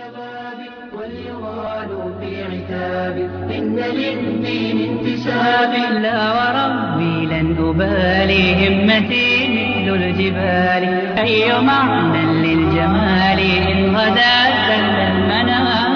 واليغال في عتاب إن للدين انتساب لا وربي لن أبالي همتي مثل الجبال أي معنى للجمال إن غدا زل المنام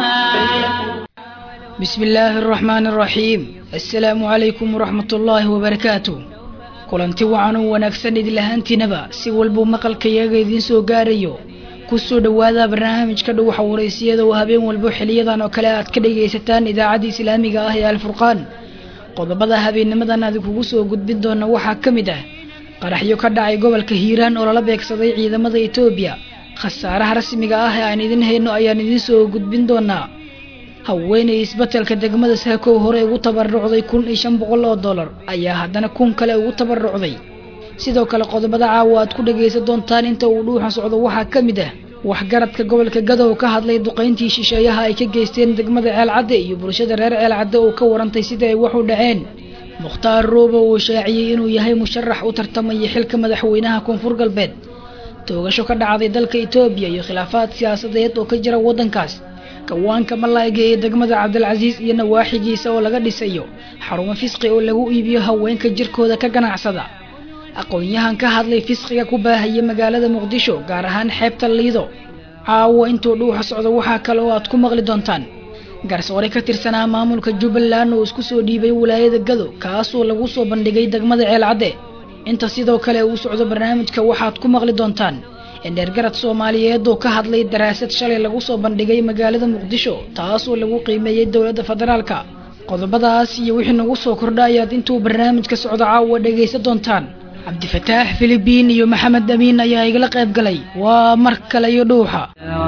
بسم الله الرحمن الرحيم السلام عليكم ورحمة الله وبركاته kulanti wacan oo wanaagsan idin lahaantiinaba si walbuu maqalkayaga idiin soo gaarayo kusoo dhowaada barnaamijka dhuwaxa waraysiyada oo habeen walbo xiliyadan oo kale aad ka dhagaysataan idaacadda islaamiga ah ee alfurqaan qodobada habeennimadan adinkugu soo gudbin doona waxaa ka mid ah qaraxyo ka dhacay gobolka hiiraan oo lala beegsaday ciidamada etoobiya khasaaraha rasmiga ah ee aan idin hayno ayaan idiin soo gudbin doonaa haweenay isbatelka degmada saakow hore ugu tabarucday kun iyo shan boqol oo dollar ayaa haddana kun kale ugu tabarucday sidoo kale qodobada caawa aad ku dhagaysan doontaan inta uu dhuuxa socdo waxaa ka mid ah waxgaradka gobolka gadow ka hadlay duqayntii shisheeyaha ay ka geysteen degmada ceelcadde iyo bulshada reer ceelcadde oo ka warantay sida ay wax u dhaceen mukhtaar roobo uu shaaciyey inuu yahay musharax u tartamaya xilka madaxweynaha koonfur galbeed toogasho ka dhacday dalka etoobiya iyo khilaafaad siyaasadeed oo ka jira waddankaas gawaanka malayga ee degmada cabdilcasiis iyo nawaaxigiisa oo laga dhisayo xarumo fisqi oo lagu iibiyo haweenka jirkooda ka ganacsada aqoon-yahan ka hadlay fisqiga ku baahaya magaalada muqdisho gaar ahaan xeebta liido caawo intuu dhuuxa socdo waxaa kale oo aad ku maqli doontaan garsoore ka tirsanaa maamulka jubbaland oo isku soo dhiibay wilaayada gado kaasoo lagu soo bandhigay degmada ceelcadde inta sidoo kale uu socdo barnaamijka waxaad ku maqli doontaan indheergarad soomaaliyeed oo ka hadlay daraasad shalay lagu soo bandhigay magaalada muqdisho taasoo lagu qiimeeyey dowladda federaalka qodobadaas iyo wixii nagu soo kordha ayaad intuu barnaamijka socdo caawa dhagaysan doontaan cabdifataax filibiin iyo maxamed amiin ayaa igala qayb galay waa mar kale iyo dhuuxa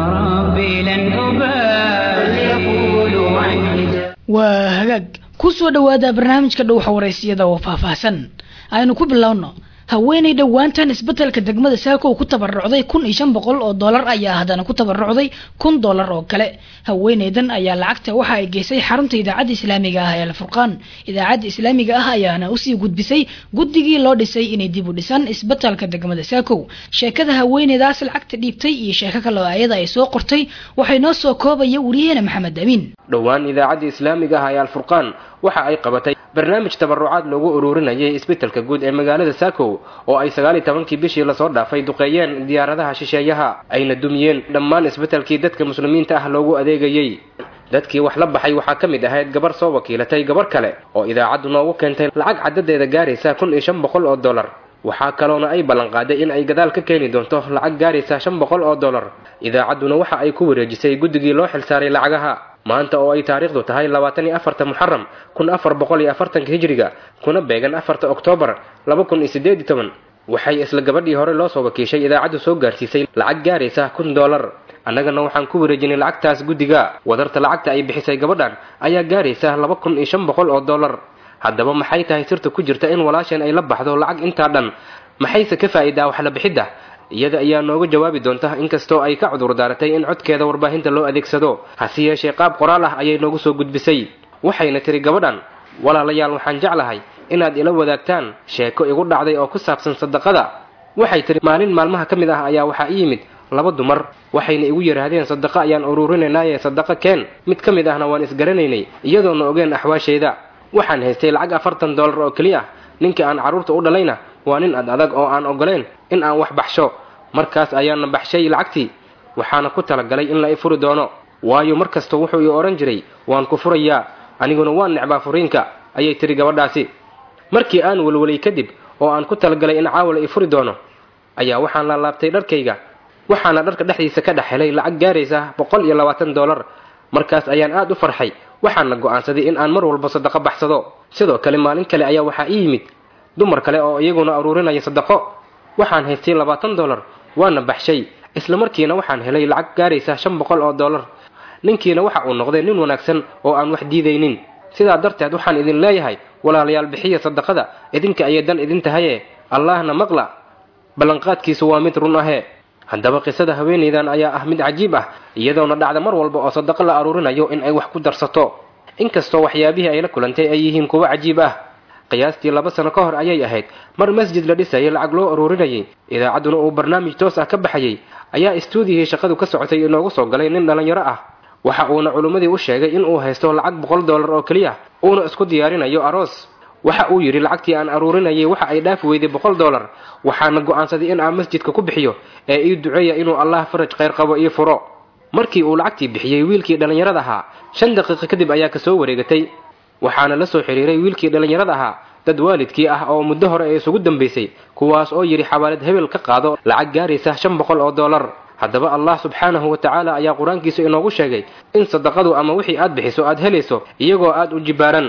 waa hagaag ku soo dhowaada barnaamijka dhuuxa waraysiyada oo faahfaahsan aynu ku bilowno haweenay dhowaantan isbetelka degmada saakow ku tabarucday kun iyo shan boqol oo dollar ayaa haddana ku tabarucday kun dollar oo kale haweenaydan ayaa lacagta waxa ay geysay xarunta idaacadda islaamiga ah ee alfurqaan idaacadda islaamiga ah ayaana usii gudbisay guddigii loo dhisay inay dib u dhisaan isbetelka degmada saakow sheekada haweenaydaas lacagta dhiibtay iyo sheeko kaloo ayada ay soo qortay waxay noo soo koobaya wariyaheena maxamed amiin dhowaan idaacadda islaamiga ah ee alfurqaan waxa ay qabatay barnaamij tabarucaad loogu ururinayay isbetelka guud ee magaalada saakow oo ay sagaal iyo tobankii bishii lasoo dhaafay duqeeyeen diyaaradaha shisheeyaha ayna dumiyeen dhammaan isbetelkii dadka muslimiinta ah loogu adeegayey dadkii wax la baxay waxaa ka mid ahayd gabar soo wakiilatay gabar kale oo idaacaddu noogu keentay lacag caddadeeda gaaraysa kun iyo shan boqol oo dollar waxaa kaloona ay ballanqaaday in ay gadaal ka keeni doonto lacag gaaraysa shan boqol oo dollar idaacadduna waxa ay ku wareejisay guddigii loo xilsaaray lacagaha maanta oo ay taariikhdu tahay labaatan iyo afarta muxaram kun afar boqol iyo afartanka hijriga kuna beegan afarta oktoobar laba kun iyo siddeed iyo toban waxay isla gabadhii hore loo soo wakiishay idaacaddu soo gaarsiisay lacag gaaraysa kun dollar annagana waxaan ku wareejinay lacagtaas guddiga wadarta lacagta ay bixisay gabadhan ayaa gaaraysa laba kun iyo shan boqol oo dollar haddaba maxay tahay sirta ku jirta in walaasheen ay la baxdo lacag intaa dhan maxayse ka faa'iidaa wax la bixidda iyada ayaa nooga jawaabi doonta inkastoo ay ka cudur daaratay in codkeeda warbaahinta loo adeegsado hase yeeshee qaab qoraal ah ayay noogu soo gudbisay waxayna tiri gabadhan walaalayaal waxaan jeclahay inaad ila wadaagtaan sheeko igu dhacday oo ku saabsan sadaqada waxay tiri maalin maalmaha ka mid ah ayaa waxaa i yimid laba dumar waxayna igu yidhaahdeen sadaqa ayaan ururinaynaayee sadaqa keen mid ka mid ahna waan isgaranaynay iyadoona ogeen axwaasheeda waxaan haystay lacag afartan dollar oo keliya ah ninkii aan carruurta u dhalayna waa nin ad adag oo aan ogoleen in aan wax baxsho markaas ayaana baxshay lacagtii waxaana ku talagalay in la i furi doono waayo mar kasta wuxuu ii odhan jiray waan ku furayaa aniguna waan necbaa furiinka ayay tiri gabadhaasi markii aan welwelay kadib oo aan ku talagalay in caawa la i furi doono ayaa waxaan laalaabtay dharkayga waxaana dharka dhexdiisa ka dhex helay lacag gaaraysa boqol iyo labaatan dollar markaas ayaan aad u farxay waxaana go'aansaday in aan mar walba sadaqo baxsado sidoo kale maalin kale ayaa waxaa ii yimid dumar kale oo iyaguna aruurinaya sadaqo waxaan haystay labaatan dollar waana baxshay isla markiina waxaan helay lacag gaaraysa shan boqol oo dollar ninkiina waxa uu noqday nin wanaagsan oo aan wax diidaynin sidaa darteed waxaan idin leeyahay walaalayaal bixiya sadaqada idinka ayay dan idin tahaye allaahna maqla ballanqaadkiisu waa mid run ahee haddaba qisada haweenaydan ayaa ah mid cajiib ah iyadoona dhacda mar walba oo sadaqo la aruurinayo in ay wax ku darsato inkastoo waxyaabihii ay la kulantay ay yihiin kuwo cajiib ah qiyaastii laba sano ka hor ayay ahayd mar masjid la dhisayay lacag loo aruurinayay idaacadduna uu barnaamij toos ah ka baxayay ayaa istuudiyihii shaqadu ka socotay inoogu soo galay nin dhallinyaro ah waxa uuna culimmadii u sheegay in uu haysto lacag boqol dollar oo keliya uuna isku diyaarinayo aroos waxa uu yidhi lacagtii aan aruurinayay waxa ay dhaafi weyday boqol dollar waxaana go'aansaday in aan masjidka ku bixiyo ee ii duceeya inuu allah faraj khayr qabo ii furo markii uu lacagtii bixiyey wiilkii dhallinyarada ahaa shan daqiiqo kadib ayaa kasoo wareegatay waxaana la soo xiriiray wiilkii dhallinyarada ahaa dad waalidkii ah oo muddo hore ee isugu dambaysay kuwaas oo yidhi xawaalad hebel ka qaado lacag gaaraysa shan boqol oo dollar haddaba allah subxaanahu wa tacaala ayaa qur-aankiisa inoogu sheegay in sadaqadu ama wixii aad bixiso aad helayso iyagoo aad u jibaaran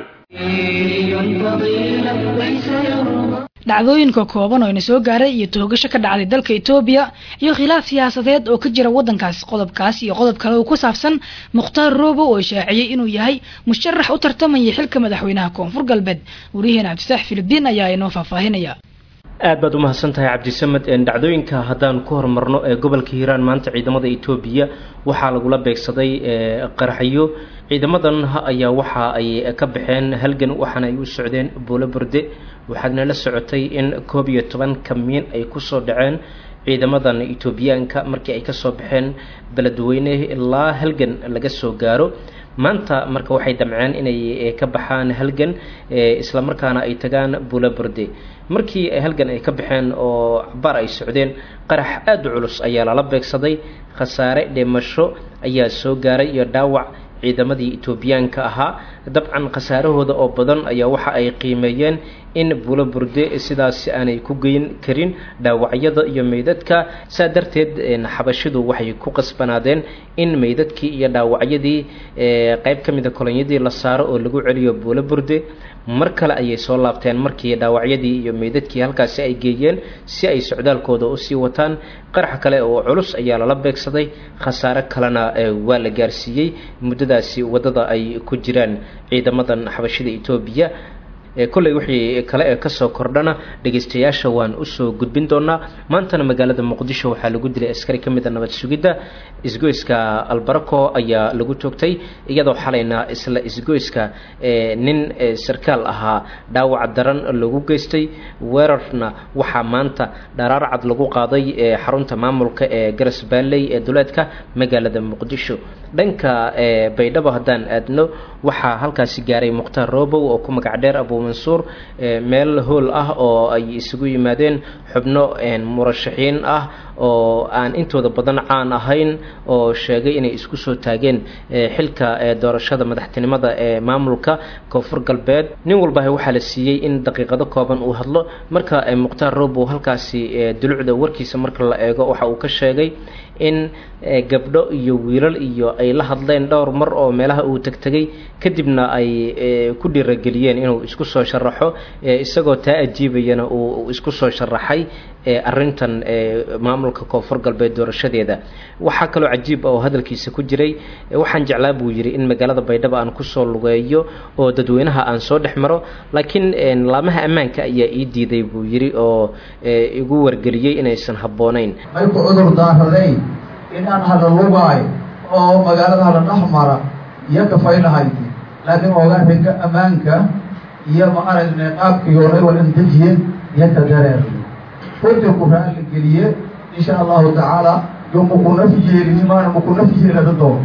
dhacdooyinka kooban oo ina soo gaaray iyo toogasho ka dhacday dalka etoobiya iyo khilaaf siyaasadeed oo ka jira waddankaas qodobkaas iyo qodob kale oo ku saabsan mukhtaar roobo oo shaaciyey inuu yahay musharax u tartamaya xilka madaxweynaha koonfur galbeed wariyaheena cabdisaax filibiin ayaa inoo faahfaahinaya aad baad u mahadsan tahay cabdisamed dhacdooyinka haddaan ku horumarno ee gobolka hiiraan maanta ciidamada etoobiya waxaa lagula beegsaday qaraxyo ciidamadan ayaa waxa ay ka baxeen halgan waxaana ay u socdeen buulo burde waxaadna la socotay in koob iyo toban kamiin ay kusoo dhaceen ciidamadan etoobiyaanka markii ay kasoo baxeen beledweyne ilaa halgan laga soo gaaro maanta marka waxay damceen inay ka baxaan halgan islamarkaana ay tagaan buulo burde markii halgan ay ka baxeen oo cabaar ay socdeen qarax aada u culus ayaa lala beegsaday khasaare dhimasho ayaa soo gaaray iyo dhaawac ciidamadii etoobiyaanka ahaa dabcan khasaarahooda oo badan ayaa waxa ay qiimeeyeen in buulo burde sidaasi aanay ku geyn karin dhaawacyada iyo meydadka saa darteed xabashidu waxay ku qasbanaadeen in meydadkii iyo dhaawacyadii qeyb ka mida kolonyadii la saaro oo lagu celiyo buulo burde mar kale ayay soo laabteen markii dhaawacyadii iyo meydadkii halkaasi ay geeyeen si ay socdaalkooda usii wataan qarax kale oo culus ayaa lala beegsaday khasaare kalena waa la gaarsiiyey muddadaasi waddada ay ku jiraan ciidamadan xabashida etoobiya kolley wixii kale ee kasoo kordhana dhegeystayaasha waan usoo gudbin doonaa maantana magaalada muqdisho waxaa lagu dilay askari ka mid a nabad sugidda isgoyska albarako ayaa lagu toogtay iyadoo xalayna isla isgoyska nin sarkaal ahaa dhaawac daran lagu geystay weerarna waxaa maanta dharaar cad lagu qaaday xarunta maamulka ee garas baalley ee duleedka magaalada muqdisho dhanka baydhabo haddaan aadno waxaa halkaasi gaaray mukhtaar robow oo ku magac dheer abu mansuur meel hool ah oo ay isugu yimaadeen xubno murashaxiin ah oo aan intooda badan caan ahayn oo sheegay inay isku soo taageen xilka doorashada madaxtinimada ee maamulka koonfur galbeed nin walba waxaa la siiyey in daqiiqado kooban uu hadlo marka mukhtaar robow halkaasi dulucda warkiisa marka la eego waxa uu ka sheegay in gabdho iyo wiilal iyo ay la hadleen dhowr mar oo meelaha uu tegtegay kadibna ay ku dhiirageliyeen inuu isku soo sharaxo isagoo taa ajiibayana uu isku soo sharaxay arintan maamulka koonfur galbeed doorashadeeda waxaa kaloo cajiib oo hadalkiisa ku jiray waxaan jeclaa buu yidhi in magaalada baydhabo aan kusoo lugeeyo oo dadweynaha aan soo dhex maro laakiin laamaha ammaanka ayaa ii diiday buu yidhi oo igu wargeliyey inaysan habboonayn may ku cudur daaradayn in aan hala lugaayo oo magaalada hala dhex mara iyo kafaylahayti laakiin oogaa rega ammaanka iyo ma aragne qaabkii hore walandejiye iyo ka dareer runtii ku raali geliye insha allahu tacaala yo makunaf yeelini maana makunaf yeelada doon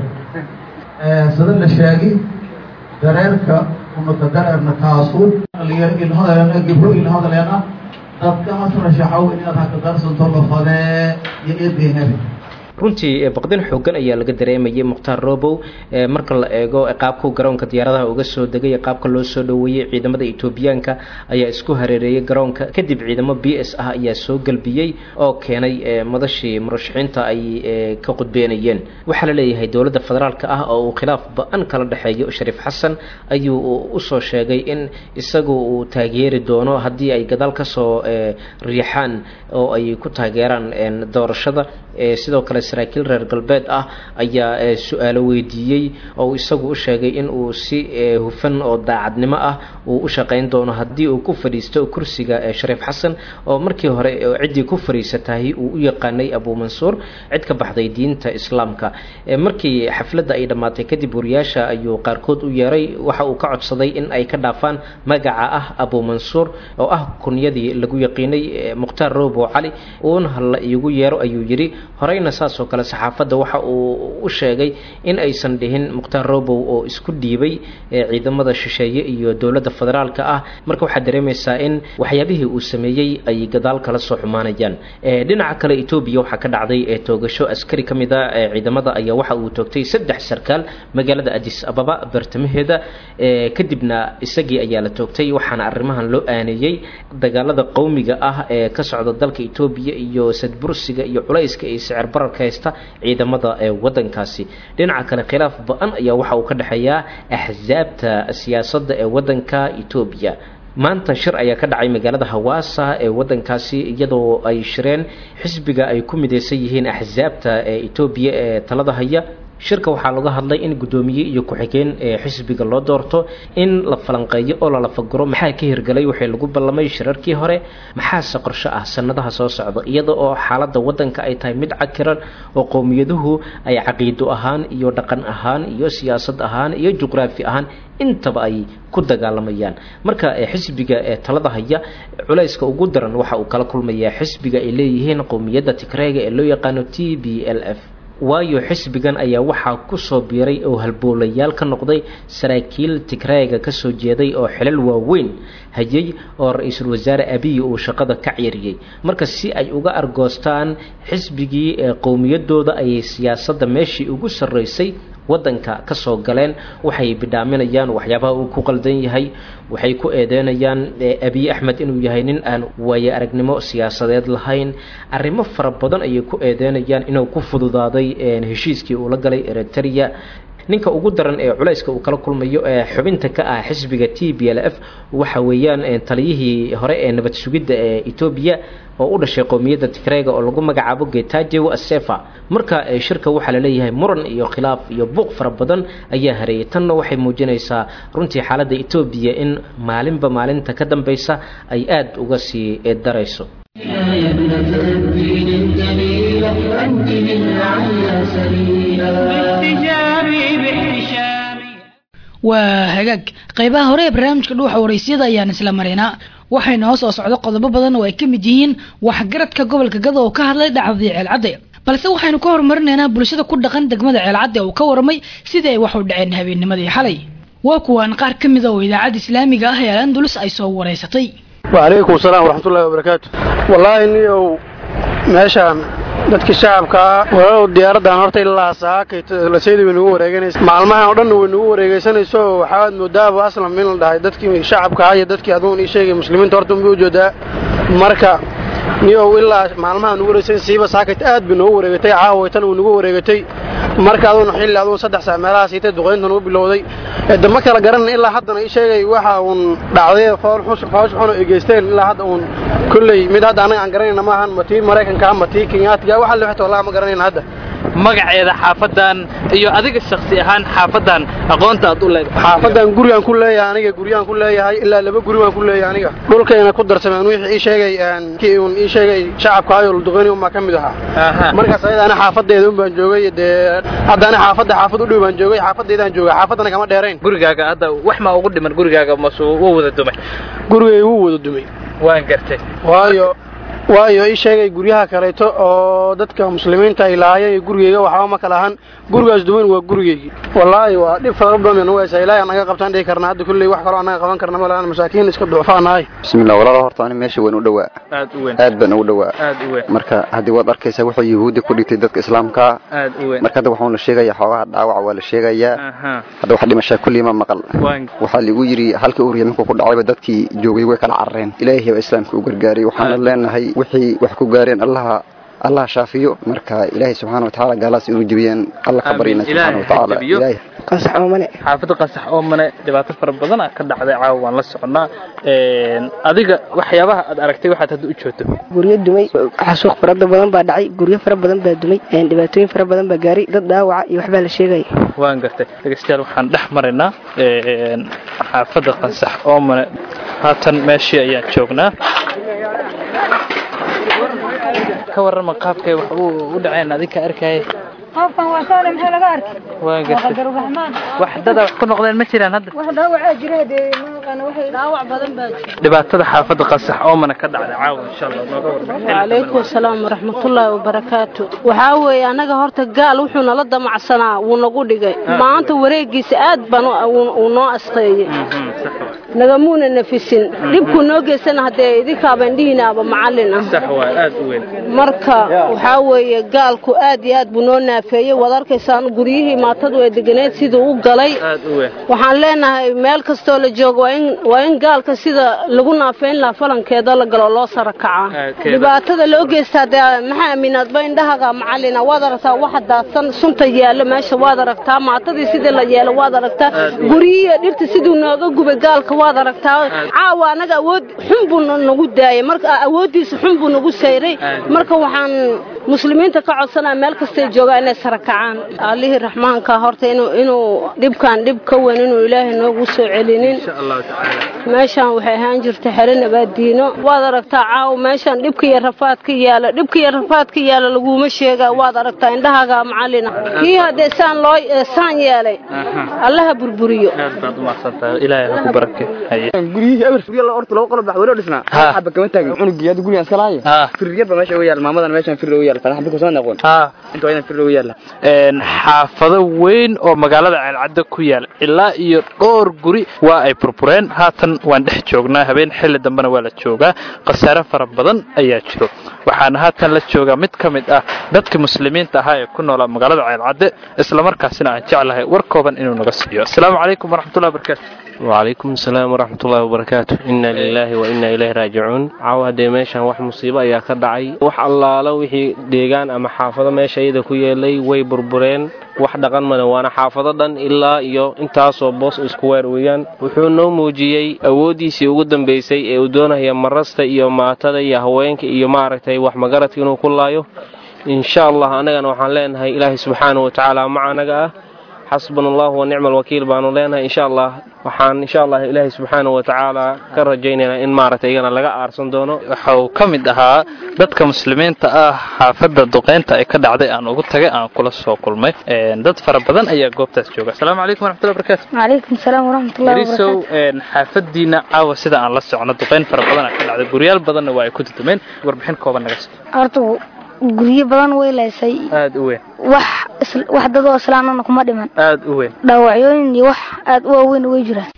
sida la sheegi dareerka unaka dareerna kaasu dhalinyaro ilhadaleena gibro ilhadaleena dadka hasrashaxow inaad haka darsanto lafadee iyo eedeenabi runtii baqdin xoogan ayaa laga dareemayay mukhtaar robow marka la eego qaabku garoonka diyaaradaha uga soo degay qaabka loo soo dhoweeyey ciidamada etoobiyaanka ayaa isku hareereeyay garoonka kadib ciidamo b s ah ayaa soo galbiyey oo keenay madashii murashaxiinta ay ka qudbeenayeen waxaa la leeyahay dowladda federaalka ah oo uu khilaaf ba-an kala dhexeeyo shariif xasan ayuu usoo sheegay in isagu uu taageeri doono haddii ay gadaal kasoo riixaan oo ay ku taageeraan doorashada sidoo kale saraakiil reer galbeed ah ayaa su-aalo weydiiyey oo isagu u sheegay in uu si hufan oo daacadnimo ah uu u shaqayn doono haddii uu ku fadhiisto kursiga shariif xasan oo markii hore ciddii ku fadhiisatahay uu u yaqaanay abu mansuur cid ka baxday diinta islaamka markii xafladda ay dhammaatay kadib wariyaasha ayuu qaarkood u yeeray waxa uu ka codsaday in ay ka dhaafaan magaca ah abu mansuur oo ah kunyadii lagu yaqiinay mukhtaar robo cali uuna hala iigu yeero ayuu yidhi horeyna saas sidaas oo kale saxaafadda waxa uu u sheegay in aysan dhihin mukhtaar robow oo isku dhiibay ciidamada shisheeye iyo dowladda federaalka ah marka waxaad dareemaysaa in waxyaabihii uu sameeyey ay gadaal kala soo xumaanayaan dhinaca kale etoobiya waxaa ka dhacday toogasho askari ka mid a ciidamada ayaa waxa uu toogtay saddex sarkaal magaalada adis ababa bartamaheeda kadibna isagii ayaa la toogtay waxaana arrimahan loo aaneeyey dagaalada qowmiga ah ee ka socda dalka etoobiya iyo sadbursiga iyo culayska iyo sicir bararka haysta ciidamada ee wadankaasi dhinaca kale khilaaf ba-an ayaa waxa uu ka dhexeeyaa axsaabta siyaasadda ee wadanka etoobiya maanta shir ayaa ka dhacay magaalada hawaasa ee wadankaasi iyadoo ay shireen xisbiga ay ku midaysan yihiin axsaabta ee etoobiya ee talada haya shirka waxaa laga hadlay in guddoomiye iyo ku-xigeen ee xisbiga loo doorto in la falanqeeyo oo la lafaguro maxaa ka hirgelay waxay lagu ballamay shirarkii hore maxaase qorsho ah sanadaha soo socda iyada oo xaaladda waddanka ay tahay mid cakiran oo qowmiyaduhu ay caqiido ahaan iyo dhaqan ahaan iyo siyaasad ahaan iyo juqraafi ahaan intaba ay ku dagaalamayaan marka xisbiga ee talada haya culayska ugu daran waxa uu kala kulmayaa xisbiga ay leeyihiin qowmiyadda tigreega ee loo yaqaano t b l f waayo xisbigan ayaa waxaa kusoo biiray oo halboolayaal ka noqday saraakiil tigreega kasoo jeeday oo xilal waaweyn hayay oo ra-iisul wasaare abiy uu shaqada ka ceeriyey marka si ay uga argoostaan xisbigii ee qowmiyadooda ayay siyaasadda meeshii ugu sarreysay waddanka ka soo galeen waxay bidhaaminayaan waxyaabaha uu ku qaldan yahay waxay ku eedeynayaan abiy axmed inuu yahay nin aan waaye aragnimo siyaasadeed lahayn arrimo fara badan ayay ku eedeynayaan inuu ku fududaaday heshiiskii uu la galay eritrea ninka ugu daran ee culayska uu kala kulmayo ee xubinta ka ah xisbiga t b l f waxa weeyaan taliyihii hore ee nabad sugidda ee etoobiya oo u dhashay qowmiyadda tigreega oo lagu magacaabo getajew asefa marka shirka waxaa laleeyahay muran iyo khilaaf iyo buuq fara badan ayaa hareeyay tanna waxay muujinaysaa runtii xaaladda etoobiya in maalinba maalinta ka dambaysa ay aada uga sii darayso يا ابنة الدين الجميلة أنت للعلى سبيلا باحتجابي باحتشامي waa hagaag qaybaha hore ee barnaamijka dhuuxa waraysyada ayaan isla marinaa waxayna hoo soo socdo qodobo badan oo ay ka mid yihiin waxgaradka gobolka gada oo ka hadlay dhacdadii ceelcadde balse waxaynu ka horumarinaynaa bulshada ku dhaqan degmada ceelcadde oo ka warramay sidii ay wax u dhaceen habeennimadii xalay waa kuwaan qaar ka mida oo idaacadda islaamiga ah ee alandulus ay soo waraysatay وعليكم السلام ورحمة الله وبركاته والله إني meeshaan dadkii shacabkaa walaalow diyaaradan horta ilaa saakay laseyda way nagu wareeganaysa maalmahan oo dhanna way nagu wareegaysanayso waxaad moodaaba aslam in la dhahay dadkii shacabkaa iyo dadkii aduun ii sheegay muslimiinta horta unbay ujeedaa marka niyow ilaa maalmaha nagu wareegsan siiba saakayt aad bay noogu wareegatay caawaytan way nagu wareegatay marka aduun xilli aduun saddex saa meelaha siitay duqaynta nagu bilowday dama kala garanay ilaa haddana ii sheegay waxa uun dhacday foosh xun oo egeysteen ilaa hadda uun kolley mid hadda anaga aan garanayna maahan ma tii maraykanka ma tii kenyaatiga waxa lexta wallahi ma garanayna hadda magaceeda xaafadan iyo adiga shakhsi ahaan xaafadan aqoonta aad u leedahay xaafadan gurigaan ku leeyahay aniga guryaan ku leeyahay ilaa laba guri waan ku leeyahay aniga dhulkayna ku darsameen wixii ii sheegay kii uun ii sheegay shacabka ayol duqeyni unbaa ka mid ahaa markaas ayada ana xaafadeeda un baan joogay dee hadda ana xaafadda xaafad u dhow baan joogay xaafadeedaan joogay xaafaddana kama dheerayn gurigaaga hadda wax ma ugu dhiman gurigaaga masu wuu wada dumay gurigay wuu wada dumay waan gartay waayo waayo ii sheegay guryaha kaleeto oo dadka muslimiinta ay lahaayeen gurigeyga waxba ma kala ahan gurigaas duwan waa gurigeygii wallaahi waa dhib fara badan nagu haysaa ilaahay anaga qabtaan dhihi karnaa hadda kulley wax kaloo anaga qaban karna ma lahan masaakiin iska ducfaa nahay bismillah walaalo horta ani meesha waan u dhowaa aad u weyn aad baan ugu dhowaa aad u weyn marka haddii waad arkaysaa wuxuu yuhuudda ku dhigtay dadka islaamka aad u weyn marka hadda waxaan la sheegayaa xoogaha dhaawac waa la sheegayaa aha hadda wax dhimashaa kulli ma maqal waan waxaa ligu yidhi halka uriya markuu ku dhacayba dadkii joogay way kala carareen ilaahay baa islaamka u gargaaray waxaana leenahay wixii wax ku gaareen allaha allah shaafiyo marka ilaahay subxaana watacaala gaalaas inuu jebiyaan alla ka baryana Amiin. Ilaahay subxaana watacaala ha jebiyo. ilaahay qasax oomane xaafadda qasax oo mane dhibaato fara badan ah ka dhacday caawa waan la soconnaa Een, adiga waxyaabaha aad aragtay waxaad hadda u joogto guryo dumay xasuuq farada badan baa dhacay guryo fara badan baa dumay een, dhibaatooyin fara badan baa gaaray dad dhaawaca iyo waxbaa la sheegaya waan gartay dhegeystayaal waxaan dhex maraynaa een, xaafadda qasax oo mane haatan meeshii ayaan joognaa ka warrama qaabkay wax u u dhaceen adinka arkaya qofkan waa saale maxaa laga arkay waan waa gartay qadar raxmaan wax dada wax ku noqdeen ma jiraan hadda wax dhaawacaa jira dee dhaawac badan baa jira dhibaatada xaafadda qasax oomana ka dhacday caawa insha allah nooga wacalaykum asalaam waraxmatullaahi wabarakaatu waxaa weeye annaga horta gaal wuxuu nala damacsanaa wuu nagu dhigay maanta wareegiisa aad baan uu noo asqeeyey nagamuuna nafisin dhibkuu noo geysana haddee idinkaaba indhihiinaaba macallin ah sax waa aad u weyn marka waxaa weeye gaalku aad iyo aad buu noo naafeeyey waad arkaysaan guryihii maatadu ay deganeed siduu u galay aad u weyn waxaan leenahay meel kastoo la joogo waa in waa in gaalka sida lagu naafeyn lahaa falankeeda la galo loo sara kacaa dhibaatada loo geystaa dee maxaa aaminaadba indhahaga macallina waad aragtaa waxa daadsan sunta yaalla meesha waad aragtaa maatadii sidii la yeelo waad aragtaa guryihii dhirta siduu nooga gubay gaalka waad aragtaa caawa anaga awood xun buu nagu daayay marka awooddiisa xun buu nagu sayray marka waxaan muslimiinta ka codsanaa meel kastay joogaan inay sara kacaan allihii raxmaanka horta inuu inuu dhibkan dhib ka weyn inuu ilaahay noogu soo celinin meeshaan waxay ahaan jirta xere nabaaddiino waad aragtaa caawa meeshaan dhibka iyo rafaadka yaala dhibka iyo rafaadka yaala laguma sheegaa waad aragtaa indhahaaga macallina kii haddee saan loo saan yeelay allaha burburiyo aad baad u mahadsantahay ilaahay ha ku barake guryihii eber gurya horta laba qolo bax welo dhisnaa xaba kama taagin cunugii hadda gurigaan iska laayo firyar ba meesha uga yaal maamadan meeshaan fir uga yaal farax bika soo noqon inta waa inaan fir uga yaala xaafado weyn oo magaalada ceelcadda ku yaal ilaa iyo dhowr guri waa ay burbureen haatan waan dhex joognaa habeen xilli dambena waa la joogaa khasaare fara badan ayaa jiro waxaana haatan la joogaa mid ka mid ah dadka muslimiinta ahaa ee ku noolaa magaalada ceelcadde islamarkaasina aan jeclahay war kooban inuu naga siiyo asalaamu calaykum waraxmatullahi wabarakaatu وعليكم السلام ورحمة الله وبركاته إنا لله وإنا إليه راجعون عاوة دي ميشان wax musiibo ayaa ka dhacay wax allaalo wixii deegaan ama xaafado meesha iyada ku yeelay way burbureen wax dhaqan male waana xaafado dhan ilaa iyo intaasoo boos isku weer weeyaan wuxuu noo muujiyey awooddiisii ugu dambaysay ee uu doonaya marasta iyo maatada iyo haweenka iyo maaragtay wax magaradka inuu ku laayo insha allah annagana waxaan leenahay ilaahay subxaanahu watacaala maca anaga ah xasbuna allahu wa nicma alwakiil baanu leenahay insha allah waxaan insha allah ilaahay subxaanahu watacaala ka rajaynaynaa in maaragtay iyagana laga aarsan doono waxa uu ka mid ahaa dadka muslimiinta ah xaafadda duqeynta ay ka dhacday aan ugu tagay aan kula soo kulmay dad fara badan ayaa goobtaas jooga asalaamu calaykum waraxmatullahi wabarakaatu وعليكم السلام ورحمة الله yarisow وبركاته xaafadiina caawa sida aan la socno duqeyn fara badan aa ka dhacday guryaal badanna waa ay ku dudumeen warbixin kooban naga sii horta guryo badan way leysay aad u weyn wax is- wax dadoo islaamana kuma dhiman aad u weyn dhaawacyooyin iyo wax aad u waaweyn way jiraan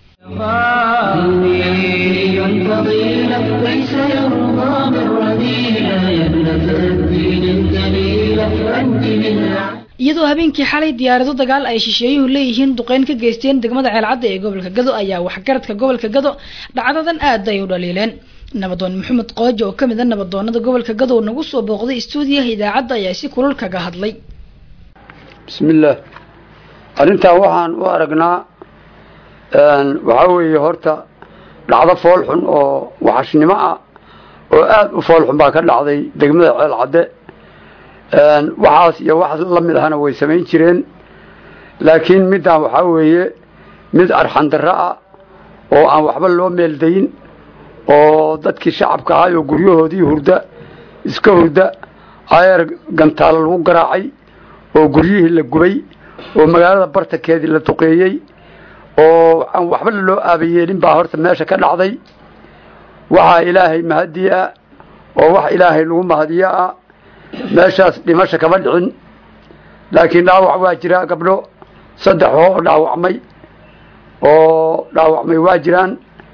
دين فضيلة ليس يرضى بالرذيلة يا ابنة الدين الجليلة أنت من iyadoo habeenkii xalay diyaarado dagaal ay shisheeyuhu leeyihiin duqeyn ka geysteen degmada ceelcadda ee gobolka gado ayaa waxgaradka gobolka gado dhacdadan aad ay u dhaliileen nabadoon maxamed qoojo oo kamid a nabadoonada gobolka gado nagu soo booqday istuudiyaha idaacadda ayaa si kulul kaga hadlay bismillaah arrintan waxaan u aragnaa waxaa weeye horta dhacdo fool xun oo waxashnimo ah oo aada u fool xun baa ka dhacday degmada ceel cadde waxaas iyo wax la mid ahana way samayn jireen laakiin middan waxaa weeye mid arxandarro ah oo aan waxba loo meeldayin oo dadkii shacabka ahay oo guryahoodii hurda iska hurda ayeer gantaalo lagu garaacay oo guryihii la gubay oo magaalada bartankeedii la duqeeyey oo aan waxba loo aabayeelin baa horta meesha ka dhacday waxaa ilaahay mahadii ah oo wax ilaahay lagu mahadiyo ah meeshaas dhimasho kama dhicin laakiin dhaawac waa jiraa gabdho saddex oo dhaawacmay oo dhaawacmay waa jiraan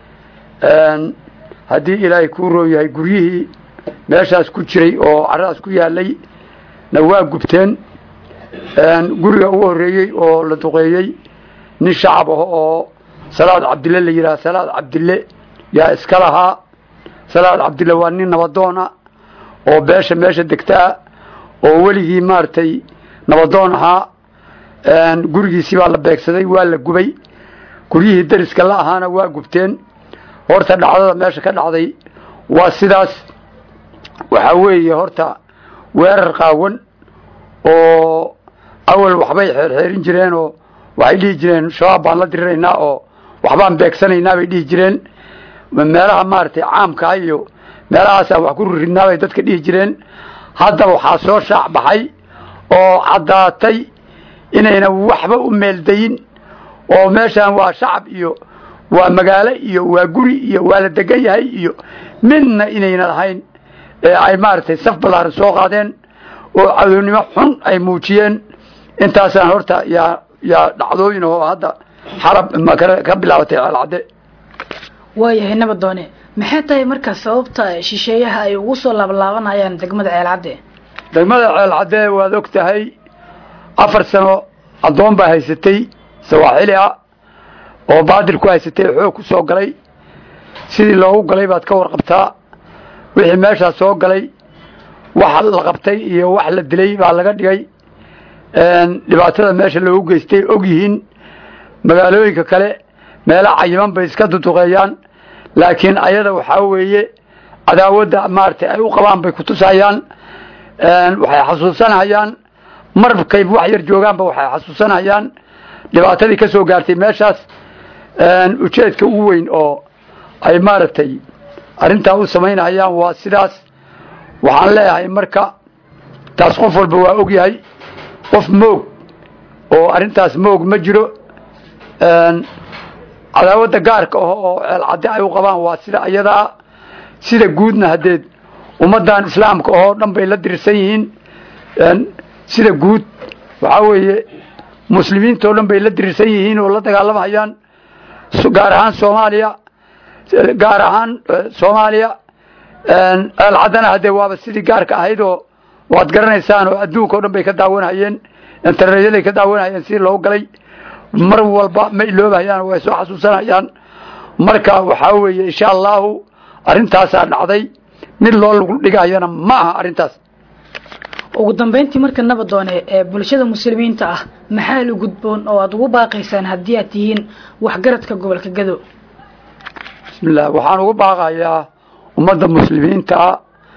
haddii ilaahay kuu roo yahay guryihii meeshaas ku jiray oo caradaas ku yaalay na waa gubteen guriga ugu horreeyey oo la duqeeyey nin shacab ah oo salaad cabdille la yidhaha salaad cabdille yaa iska lahaa salaad cabdille waa nin nabadoona oo beesha meesha degtaa oo weligii maaragtay nabadoon ahaa gurigiisii baa la beegsaday waa la gubay guryihii dariska la ahaana waa gubteen horta dhacdada meesha ka dhacday waa sidaas waxaa weeye horta weerar qaawan oo awal waxbay xeerxeerin jireen oo waxay dhihi jireen shabaab baan la diriraynaa oo waxbaan beegsanaynaa bay dhihi jireen meelaha maaragtay caamkaa iyo meelahaasaan wax ku riridnaa bay dadka dhihi jireen hadda waxaa soo shaac baxay oo caddaatay inayna waxba u meeldayin oo meeshaan waa shacab iyo waa magaalo iyo waa guri iyo waa la degan yahay iyo midna inayna lahayn ee ay maaragtay saf ballaaran soo qaadeen oo cadownimo xun ay muujiyeen intaasaan horta yaa yaa dhacdooyin oo hadda xalab ka bilaabatay ceelcadde waayahay nabadoone maxay tahay markaa sababta shisheeyaha ay ugu soo laablaabanayaan degmada ceelcadde degmada ceelcadde waad og tahay afar sano addoon baa haysatay sawaaxili ah oo baadil ku haysatay xoog ku soo galay sidii loogu galay baad ka warqabtaa wixii meeshaas soo galay wax la qabtay iyo wax la dilay baa laga dhigay dhibaatada meesha loogu geystay og yihiin magaalooyinka kale meelo cayiman bay iska duduqeeyaan laakiin ayada waxaa weeye cadaawadda maaragtay ay u qabaan bay kutusayaan waxay xasuusanayaan markay wax yar joogaanba waxay xasuusanayaan dhibaatadii ka soo gaartay meeshaas ujeedka ugu weyn oo ay maaragtay arrintaa u samaynayaan waa sidaas waxaan leeyahay marka taas qof walba waa og yahay qof moog oo arrintaas moog ma jiro cadaawadda gaarka ah oo ceelcadde ay u qabaan waa sida ayadaa sida guudna haddeed ummaddan islaamka oo dhan bay la dirsan yihiin sida guud waxaa weeye muslimiintao dhan bay la dirirsan yihiin oo la dagaalamayaan gaar ahaan soomaaliya gaar ahaan soomaaliya ceelcaddana haddee waaba sidii gaarka ahayd oo waad garanaysaan oo adduunka o dhan bay ka daawanayeen interneyaday ka daawanayeen sidii loogu galay mar walba ma iloobayaan way soo xasuusanayaan marka waxaa weeye insha allahu arrintaasaa dhacday mid loo lagu dhigayana ma aha arrintaas ugu dambeyntii marka nabadoone ee bulshada muslimiinta ah maxaa la gudboon oo aada ugu baaqaysaan haddii aad tihiin waxgaradka gobolka gado bismillah waxaan ugu baaqayaa ummadda muslimiinta ah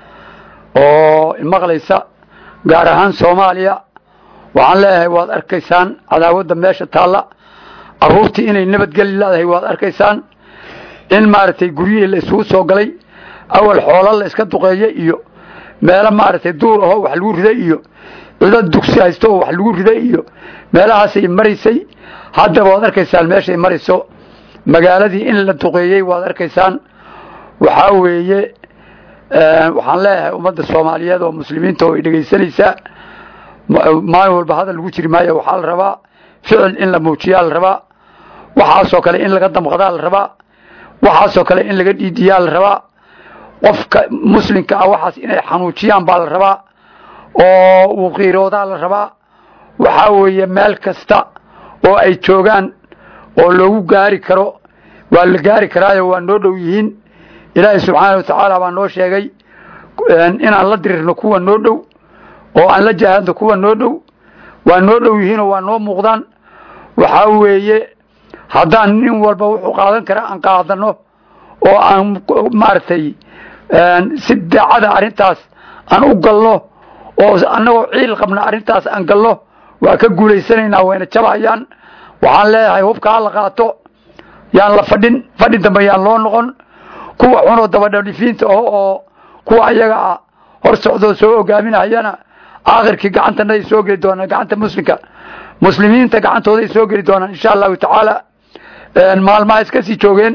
oo maqlaysa gaar ahaan soomaaliya waxaan leeyahay waad arkaysaan cadaawadda meesha taalla carruurtii inay nabadgeli leedahay waad arkaysaan in maaragtay guryihii la isugu soo galay awal xoolo la iska duqeeye iyo meelo maaragtay duur ahoo wax lagu riday iyo cido dugsi haysto oo wax lagu riday iyo meelahaasay maraysay haddaba waad arkaysaan meeshay marayso magaaladii in la duqeeyey waad arkaysaan waxaa weeye waxaan leeyahay ummadda soomaaliyeed oo muslimiinta oo ay dhegaysanaysaa maalin walba hadal lagu jiri maayo waxaa la rabaa ficil in la muujiyaa la rabaa waxaasoo kale in laga damqadaa la rabaa waxaasoo kale in laga dhiidiyaa la rabaa qofka muslimka ah waxaas inay xanuujiyaan baa la rabaa oo uu qiiroodaa la rabaa waxaa weeye meel kasta oo ay joogaan oo loogu gaari karo waa la gaari karaayo waa noo dhow yihiin ilaahay subxaana wa tacaala baa noo sheegay inaan la dirirno kuwa noo dhow oo aan la jahaadno kuwa noo dhow waa noo dhow yihiinoo waa noo muuqdaan waxaa weeye haddaan nin walba wuxuu qaadan kara aan qaadano oo aan maaragtay si daacada arrintaas aan u galno oo annagoo ciil qabna arrintaas aan galno waa ka guulaysanaynaa wayna jabayaan waxaan leeyahay hubka ha la qaato yaan la fadhin fadhi dambe yaan loo noqon kuwa xunoo dabadhalifiinta ah oo kuwa ayaga ah hor socdoo soo hogaaminayana aakhirkii gacantanay soo geli doonaan gacanta muslimka muslimiinta gacantooday soo geli doonaan insha allahu tacaala maalmaha iska sii joogeen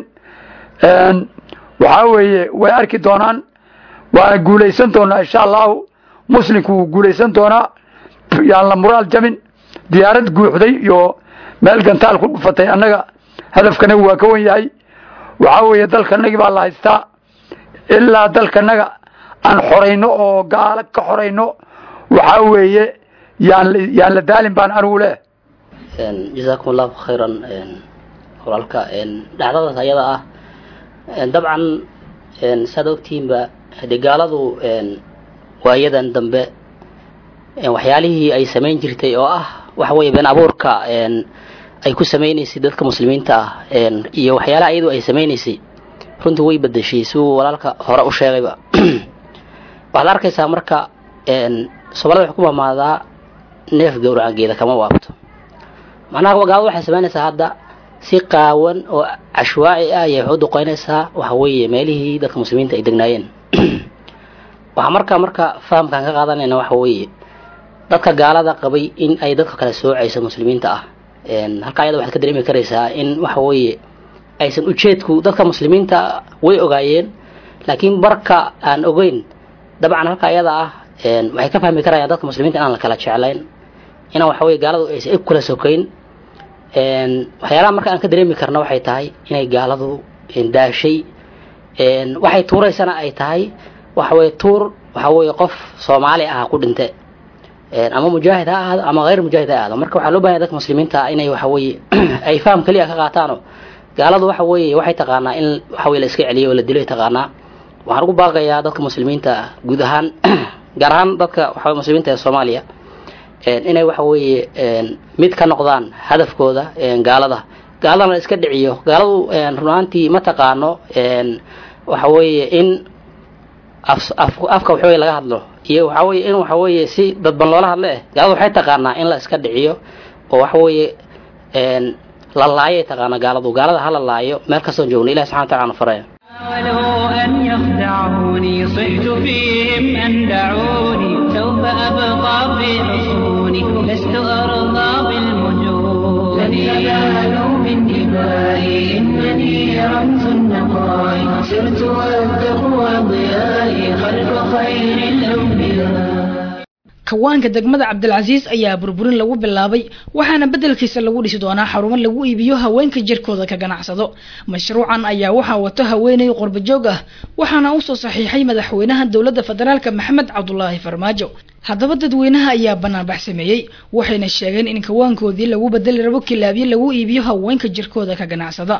waxaa weeye way arki doonaan waana guulaysan doonaa insha allahu muslimku wuu guulaysan doonaa yaan la muraal jabin diyaarad guuxday iyo meel gantaal ku dhufatay annaga hadafkanaga waa ka wan yahay waxaa weeye dalkanagii baa la haystaa ilaa dalkanaga aan xorayno oo gaalo ka xorayno waxaa weeye yaan yaan la daalin baan anigu leh jazaakum allahu khayran walaalka dhacdadaas ayada ah dabcan saad ogtihiinba hadee gaaladu waayadan dambe waxyaalihii ay samayn jirtay oo ah waxa weeye been abuurka ay ku samaynaysay dadka muslimiinta ah iyo waxyaalaha iyadu ay samaynaysay runtii way bedeshay siduu walaalka hore u sheegayba waxaad arkaysaa marka soomaalida waxay ku mamaadaa neef gowracangeeda kama waabto macnaha gaalada waxay samaynaysaa hadda si qaawan oo cashwaaci ah ayay waxu duqeynaysaa waxa weeye meelihii dadka muslimiinta ay degnaayeen waxaa markaa marka fahamkaan ka qaadanayna waxa weeye dadka gaalada qabay in ay dadka kale soocayso muslimiinta ah halka ayada waxaad ka dareemi karaysaa in waxa weeye aysan ujeedku dadka muslimiinta way ogaayeen laakiin marka aan ogeyn dabcan halka ayada ah waxay ka fahmi karayaan dadka muslimiinta inaan la kala jeclayn inaan waxa weye gaaladu aysan ib kula sokayn waxyaalaha marka aan ka dareemi karna waxay tahay inay gaaladu daashay waxay tuuraysana ay tahay waxa weye tuur waxa weye qof soomaali ah ku dhinte ama mujaahid ha ahaado ama hayr mujaahid ha ahaado marka waxaa loo bahanya dadka muslimiinta inay waxa weye ay faham keliya ka qaataano gaaladu waxa weeye waxay taqaanaa in waxa weye la iska celiyo oo la dilo ay taqaanaa waxaan ugu baaqayaa dadka muslimiinta guud ahaan gaar ahaan dadka waxa muslimiinta ee soomaaliya inay waxa weeye mid ka noqdaan hadafkooda gaalada gaaladana la iska dhiciyo gaaladu run ahaantii ma taqaano waxa weeye in afka waxa weye laga hadlo iyo waxa weye in waxa weeye si dadban loola hadlo eh gaaladu waxay taqaanaa in la iska dhiciyo oo waxa weeye la laayay taqaana gaaladu gaalada ha la laayo meel kastoon joogno ilahi subxana wataala na faraya حاولوا أن يخدعوني صحت فيهم أن دعوني سوف أبقى في حصوني لست أرضى بالمجون لن ينالوا من دمائي إنني رمز النقاء سرت والتقوى ضيائي خلف خير الأنبياء kawaanka degmada cabdilcasiis ayaa burburin lagu bilaabay waxaana beddelkiisa lagu dhisi doonaa xarumo lagu iibiyo haweenka jirkooda ka ganacsado mashruucan ayaa waxaa wato haweeney qurbajoog ah waxaana usoo saxiixay madaxweynaha dowladda federaalk maxamed cabdulaahi farmaajo haddaba dadweynaha ayaa banaanbax sameeyey waxayna sheegeen in kawaankoodii lagu bedeli rabo kilaabyo lagu iibiyo haweenka jirkooda ka ganacsada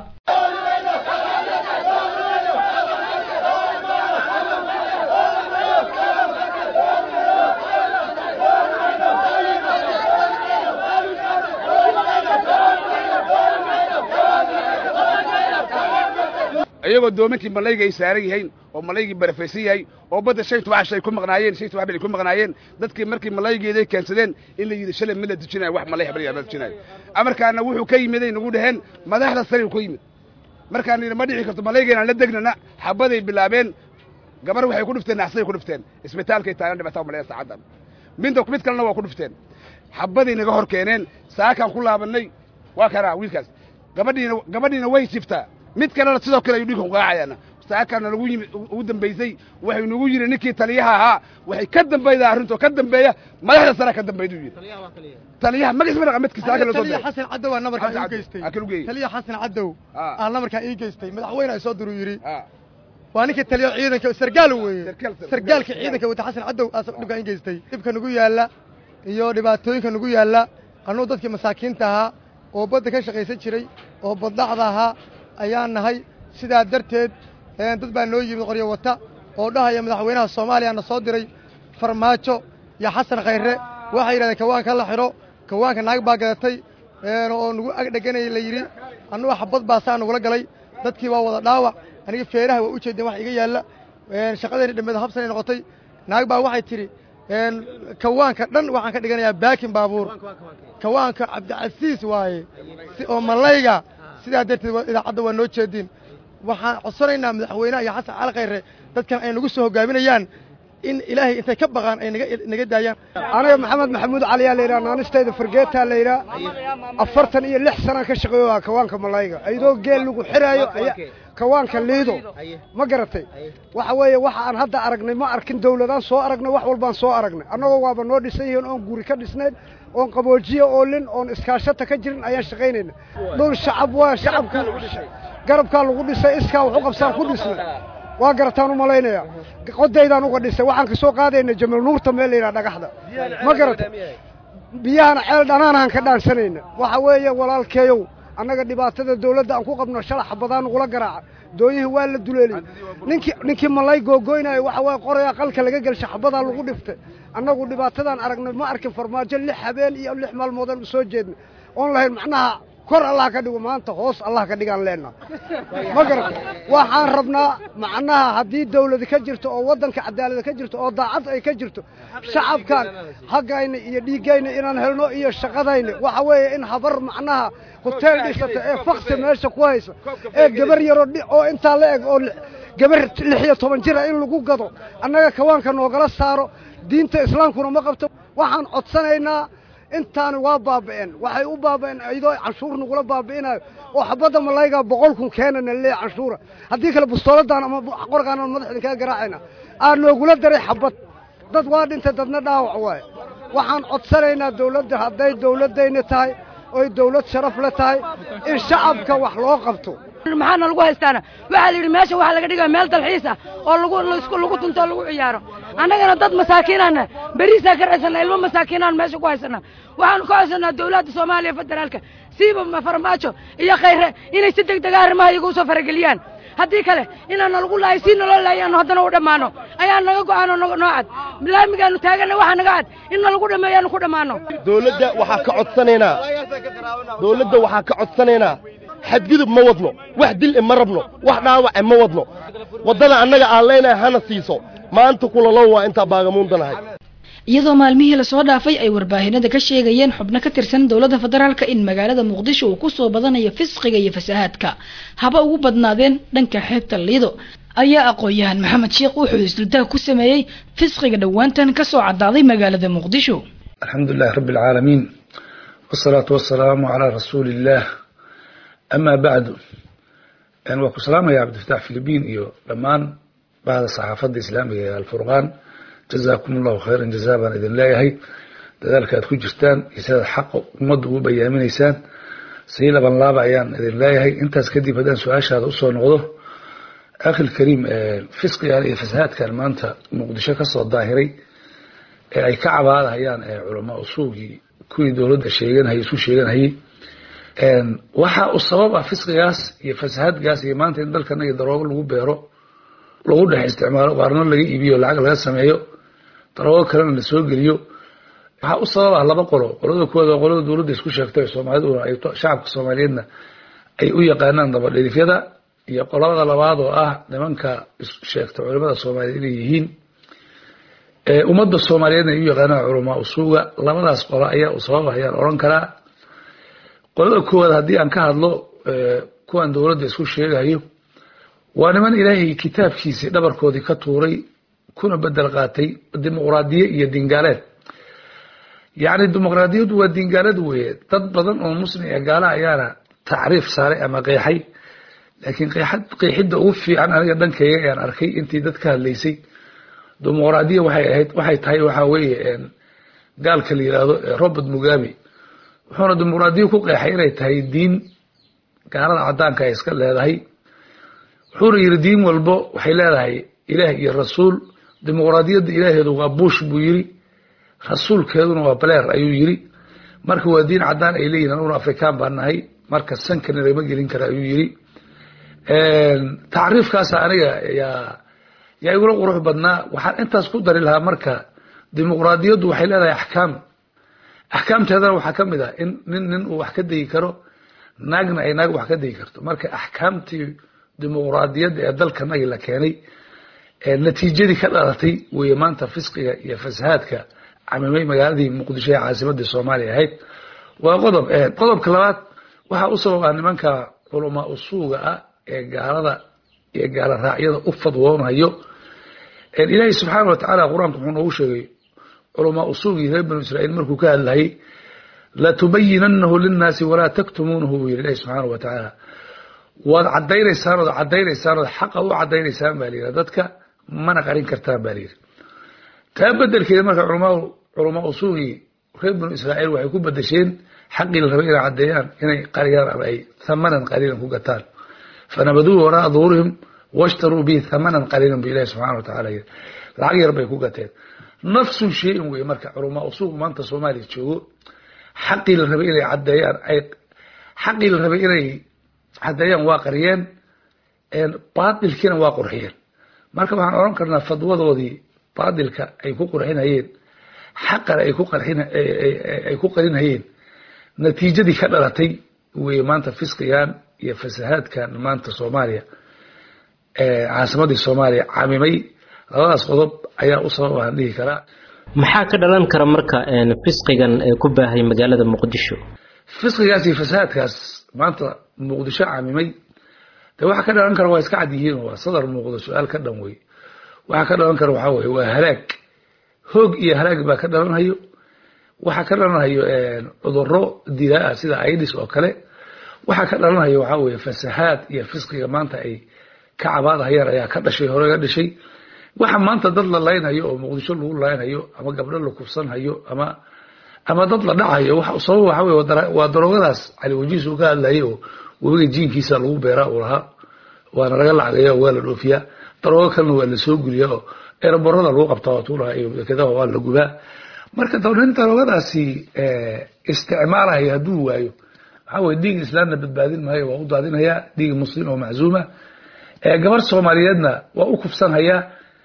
iyagoo doomankii malayga ay saaran yihiin oo malaygii barafaysan yahay oo badda shay tobax shay ku maqnaayeen shay tobax bil ku maqnaayeen dadkii markii malaygeeday keensadeen in la yidhi shalay ma la dejinayo wax malay habal yaa dejinayo amarkaana wuxuu ka yimiday nagu dhaheen madaxda sare ku yimid markaan yidhi ma dhici karto malaygeena la degnana xabaday bilaabeen gabar waxay ku dhufteen naxsay ku dhufteen isbitaalkay taagan dhibaataa malaya saacaddan minta mid kalena waa ku dhufteen xabaday naga hor keeneen saakaan ku laabannay waa kanaa wiilkaas gabadhiina gabadhiina way jiftaa mid kalena sidoo kale ayuu dhiikan qaacayaana saakana lagu yimid ugu dambaysay waxay nagu yidhi ninkii taliyaha ahaa waxay ka dambaydaa arrintoo ka dambeeya madaxda sare ka dambayduu yidhi taliyaha magaciisa ma dhaqa midkiisa halka loo soo taliya xasan cadow aa namarkaa ii geystay taliya xasan cadow aa namarkaa ii geystay madaxweyne ay soo diruu yidhi waa ninkii taliya ciidanka sargaal weeye sargaalka ciidanka wata xasan cadow aa dhibkaa ii geystay dhibka nagu yaalla iyo dhibaatooyinka nagu yaalla annugu dadkii masaakiinta ahaa oo badda ka shaqaysan jiray oo baddhacda ahaa ayaan nahay sidaa darteed dad baa noo yimid qoryo wata oo dhahaya madaxweynaha soomaaliya na soo diray farmaajo iyo xasan khayre waxay yidhahdeen kawaanka la xidho kawaanka naag baa gadatay oo nagu agdheganaya la yidhi annugu xabad baasaa nagula galay dadkii waa wada dhaawac aniga feeraha waa u jeedeen wax iga yaalla shaqadayna dhammeed habsanay noqotay naag baa waxay tidhi kawaanka dhan waxaan ka dhiganayaa baakin baabuur kawaanka cabdicasiis waaye oo malayga sidaa darteed idaacadda waa noo jeediin waxaan codsanaynaa madaxweynaha iyo xasan cali khayre dadkan ay nagu soo hogaaminayaan in ilaahay intay ka baqaan ay naga daayaan aniga maxamed maxamuud cali yaa layidhaha naanistayda fargeetaa layidhaha afartan iyo lix sanaan ka shaqeeyo waa kawaanka malayga iyadoo geel lagu xiraayo kawaanka liido ma garatay waxa weeye waxa aan hadda aragnay ma arkin dawladaan soo aragnay wax walbaan soo aragnay annagoo waaba noo dhisan yihiin oon guri ka dhisnayn oon qaboojiye oolin oon iskaashata ka jirin ayaan shaqaynayna dhul shacab waa shacabka garabkaa lagu dhisay iskaa waxu qabsaan ku dhisnay waa garataan u malaynaya qodaydaan uga dhisay waxaan ka soo qaadayna jamal nuurta meel la yidhaha dhagaxda ma garata biyahana ceel dhanaanahan ka dhaansanayna waxa weeye walaalkeeyow annaga dhibaatada dawladda aan ku qabno shalax badaan nagula garaaca doonyihii waa la duleeliyey ninkii ninkii malay googoynaayo waxa waye qoraya qalka laga gelsha xabadaa lagu dhiftay annagu dhibaatadaan aragnay ma arkin farmaajo lix habeen iyo lix maalmoodaan u soo jeednay oon lahayn macnaha kor allah ka dhigo maanta hoos allah ka dhigaan leenna ma garata waxaan rabnaa macnaha haddii dawladi ka jirto oo waddanka cadaalada ka jirto oo daacad ay ka jirto shacabkan haggayna iyo dhiiggayna inaan helno iyo shaqadayna waxa weeye in habar macnaha hoteel dhisata ee faksi meesha ku haysa ee gabar yaroo oo intaa la eg oo gabar lix iyo toban jira in lagu gado annaga kawaanka noogala saaro diinta islaamkuna ma qabto waxaan codsanaynaa intaani waa baaba'een waxay u baaba'een iyadoo canshuur nagula baabi'inayo oo xabadda malaygaa boqol kun keenana leeya canshuura haddii kale bustooladaan ama qorgaan aan madaxda kaga garaacayna aa noogula daray xabad dad waa dhintay dadna dhaawac waaye waxaan codsanaynaa dawladda hadday dawladdayna tahay oy dawlad sharaf le tahay in shacabka wax loo qabto maxaana lagu haystaana waxaa la yidhi meesha waxaa laga dhigaya meel dalxiis ah oo lagu laisku lagu tunto oo lagu ciyaaro annagana dad masaakiinaana beriisaa ka raysana ilmo masaakiinaan meesha ku haysana waxaanu ka haysanaa dawladda soomaaliya federaalka siiba farmaajo iyo khayre inay si deg dega arrimaha iyaga usoo farageliyaan haddii kale inaana lagu laayo si naloo laayaano haddana u dhammaano ayaa naga go'aano noo cad laamigaanu taagana waxaa naga cad in nalagu dhameeyaanu ku dhammaano dawladda waxaa ka codsanaynaa dawladda waxaa ka codsanaynaa xadgudub ma wadno wax dil e ma rabno wax dhaawace ma wadno waddada annaga aan leenahay hana siiso maanta kulalow waa intaa baagamuundanahay iyadoo maalmihii lasoo dhaafay ay warbaahinada ka sheegayeen xubno ka tirsan dowladda federaalka in magaalada muqdisho uu kusoo badanayo fisqiga iyo fasahaadka haba ugu badnaadeen dhanka xeebta liido ayaa aqoon-yahan maxamed sheekh wuxuu isdultaag ku sameeyey fisqiga dhowaantan kasoo cadaaday magaalada muqdisho alxamdulilahi rabbi alcaalamiin wasalaatu wasalaamu calaa rasuuli illaah amaa bacdu waa ku salaamaya cabdifatax filibiin iyo dhammaan bahda saxaafadda islaamiga ee alfurqaan jazaakum allahu khayran jazaa baan idin leeyahay dadaalka aad ku jirtaan iyo sidaad xaqa ummadda ugu bayaaminaysaan sii laban laaba ayaan idin leeyahay intaas kadib haddaan su-aashaada usoo noqdo akhil kariim fisqigan iyo fasahaadkan maanta muqdisho kasoo daahiray ee ay ka cabaadahayaan culamaa usuugii kuwii dowladda sheeganhayay isu sheeganhayay waxa uu sabab ah fisqigaas iyo fasahaadgaas iyo maanta in dalkanaga daroogo lagu beero lagu dhex isticmaalo qaarno laga iibiyo lacag laga sameeyo daroogo kalena la soo geliyo waxaa u sabab ah laba qolo qolada kuwaad waa qolada dowladda isku sheegtay soomaaliduna ay shacabka soomaaliyeedna ay u yaqaanaan dabadhilifyada iyo qolada labaad oo ah nimanka sheegta culimada soomaaliyeed inay yihiin ummadda soomaaliyeedna ay u yaqaanaan culamaa usuuga labadaas qolo ayaa u sabab ah ayaan odhan karaa qolada koowaad haddii aan ka hadlo kuwan dowladda isku sheegayo waa niman ilaahay kitaabkiisii dhabarkoodii ka tuuray kuna bedel qaatay dimuqraadiye iyo dingaaleed yacni dimuqraadiyaddu waa dingaaleed weeye dad badan oo muslim ee gaala ayaana tacriif saaray ama qeexay laakiin qeexidda ugu fiican aniga dhankayga ayaan arkay intii dad ka hadlaysay dimuqraadiya waxay ahayd waxay tahay waxaa weeye gaalka la yidhaahdo robert mugabe wuxuuna dimuqraadiya ku qeexay inay tahay diin gaalada caddaanka ay iska leedahay wuxuuna yidhi diin walbo waxay leedahay ilaah iyo rasuul dimuqraadiyadda ilaaheedu waa bush buu yidhi rasuulkeeduna waa baleer ayuu yidhi marka waa diin caddaan ay leeyihin anuguna afrikaan baan nahay marka sankana lagama gelin kara ayuu yidhi tacriifkaasa aniga yaa yaa igula qurux badnaa waxaan intaas ku dari lahaa marka dimuqraadiyaddu waxay leedahay axkaam axkaamteedana waxaa ka mid ah in nin nin uu wax ka degi karo naagna ay naag wax ka degi karto marka axkaamtii dimuqraadiyadda ee dalkanagi la keenay natiijadii ka dhalatay weeye maanta fisqiga iyo fasahaadka camimay magaaladii muqdisho ee caasimadii soomaaliya ahayd waa qodob qodobka labaad waxaa u sabab ah nimanka culamaa usuuga ah ee gaalada iyo gaala raacyada u fadwoonayo ilaahay subxaana wa tacaala qur-aanka wuxuu noogu sheegay culamaa usuugii reer banu israiil markuu ka hadlayay latubayinanahu linnaasi walaa taktumuunahu buu yidhi ilahi subxaana wa tacaala waad cadaynaysaan ood cadaynaysaan ood xaqa u cadaynaysaan baa layidhi dadka mana qarin kartaan baa layidhi taa bedelkeeda marka culamaa usuugii reer banu israiil waxay ku bedesheen xaqii la rabay inay caddeeyaan inay qariyaan ama ay thamanan qaliilan ku gataan fanabaduu waraa duhurihim washtaruu bihi thamanan qaliilan bu ilahi subxana wa tacala yidhi lacag yar bay ku gateen nafsun shayin weye marka culamaa usuuq maanta soomaaliya joogo xaqii la rabay inay caddeeyaan ay xaqii la rabay inay caddeeyaan waa qariyeen baatilkiina waa qurxiyeen marka waxaan odhan karnaa fadwadoodii baatilka ay ku qurxinayeen xaqana ay ku qarxin ay ku qarinhayeen natiijadii ka dhalatay weye maanta fisqigan iyo fasahaadkan maanta soomaaliya caasimadii soomaaliya camimay labadaas qodob ayaa u sabab aan dhihi karaa maxaa ka dhalan kara marka fisqigan ee ku baahay magaalada muqdisho fisqigaas iyo fasahaadkaas maanta muqdisho camimay de waxa ka dhalan kara waa iska cad yihiin waa sadar muuqdo su-aal ka dhan wey waxa ka dhalan kara waxaa weye waa halaag hoog iyo halaag baa ka dhalanhayo waxaa ka dhalanayo cuduro dilaa ah sida idis oo kale waxaa ka dhalanayo waxaa weeye fasahaad iyo fisqiga maanta ay ka cabaadahayaan ayaa ka dhashay hore ga dhashay waxa maanta dad la laynhayo oo muqdisho lagu laynhayo ama gabdho la kufsanhayo ama ama dad la dhacayo sabab waxa weye waa daroogadaas cali wajiis uu ka hadlayay oo webiga jiinkiisa lagu beeraa uu lahaa waana laga lacagaya waa la dhoofiyaa daroogo kalena waa la soo geliyaa oo eeraborada lagu qabtaa waatuu lahaa iyo dekedaha waa la gubaa marka nin daroogadaasi isticmaalaya hadduu waayo waxaa weye dhiig islaamna badbaadin maayo waa u daadinayaa dhiig muslim oo maczuuma gabar soomaaliyeedna waa u kufsanhayaa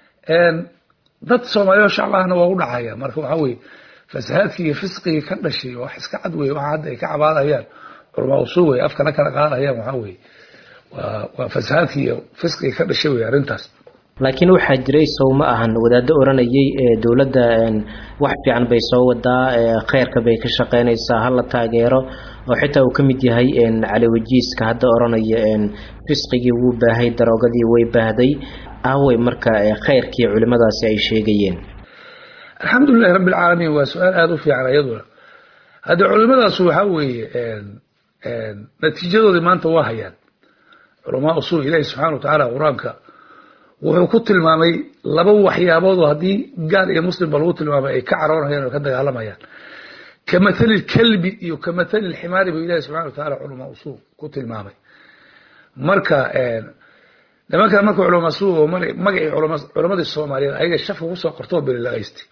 dad soomaaliya oo shacab ahna waa u dhacaya marka waxaa weye fasahaadkii iyo fisqigii ka dhashay wax iska cad weye waxa hadda ay ka cabaadayaan culamaa usuul wey afkana kala qaadayaan waxaa weye waa waa fasahaadkii iyo fisqigii ka dhashay wey arrintaas laakiin waxaa jiray sow ma ahan wadaado oranayay ee dowladda wax fiican bay soo wadaa kheyrka bay ka shaqeynaysaa hala taageero oo xitaa uu ka mid yahay cali wajiiska hadda oranaya fisqigii wuu baahay daroogadii way baahday aawey marka kheyrkii culimadaasi ay sheegayeen alxamdulilahi rabbi alcaalamiin waa su-aal aada u fiican iyaduna hadde culimadaasu waxaa weeye natiijadoodii maanta waa hayaan culamaa usuul ilaahi subxana wa tacaala qur-aanka wuxuu ku tilmaamay laba waxyaabood oo haddii gaal iyo muslimba lagu tilmaamay ay ka caroonayaan oo ka dagaalamayaan ka mathali lkalbi iyo ka mathali lximaari buu ilahi subxana wa tacaala culamaa usuul ku tilmaamay marka nimankan marka culamaa usuul oo magacii culamadii soomaaliyeed ayaga shafka kusoo qortoo belilaqaystay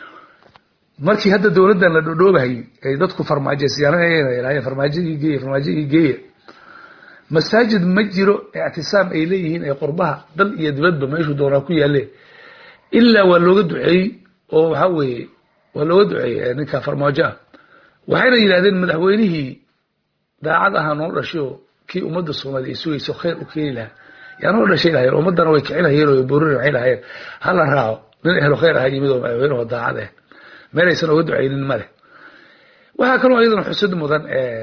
markii hadda dowladdan la dhodhoobahayy ay dadku farmaajaysiyaanayeen farmaajadii geeye farmaajadii geeye masaajid ma jiro ictisaam ay leeyihiin ee qurbaha dal iyo dibadba meeshuu doonaa ku yaalle ilaa waa looga duceeyey oo waxaa weeye waa looga duceeyey ninka farmaajo ah waxayna yidhahdeen madaxweynihii daacad ahaa noo dhashay oo kii ummadda soomaaliya ay sugayso khayr u keeni lahaa yaa noo dhashay lahayeen ummaddana way kicin lahayeen oo boorin waxay lahayeen hala raaco nin ehlo khayr aha yimid oo madaxweyne oo daacad ah meelaysan oga ducaynin ma leh waxaa kaloo iyadana xusud mudan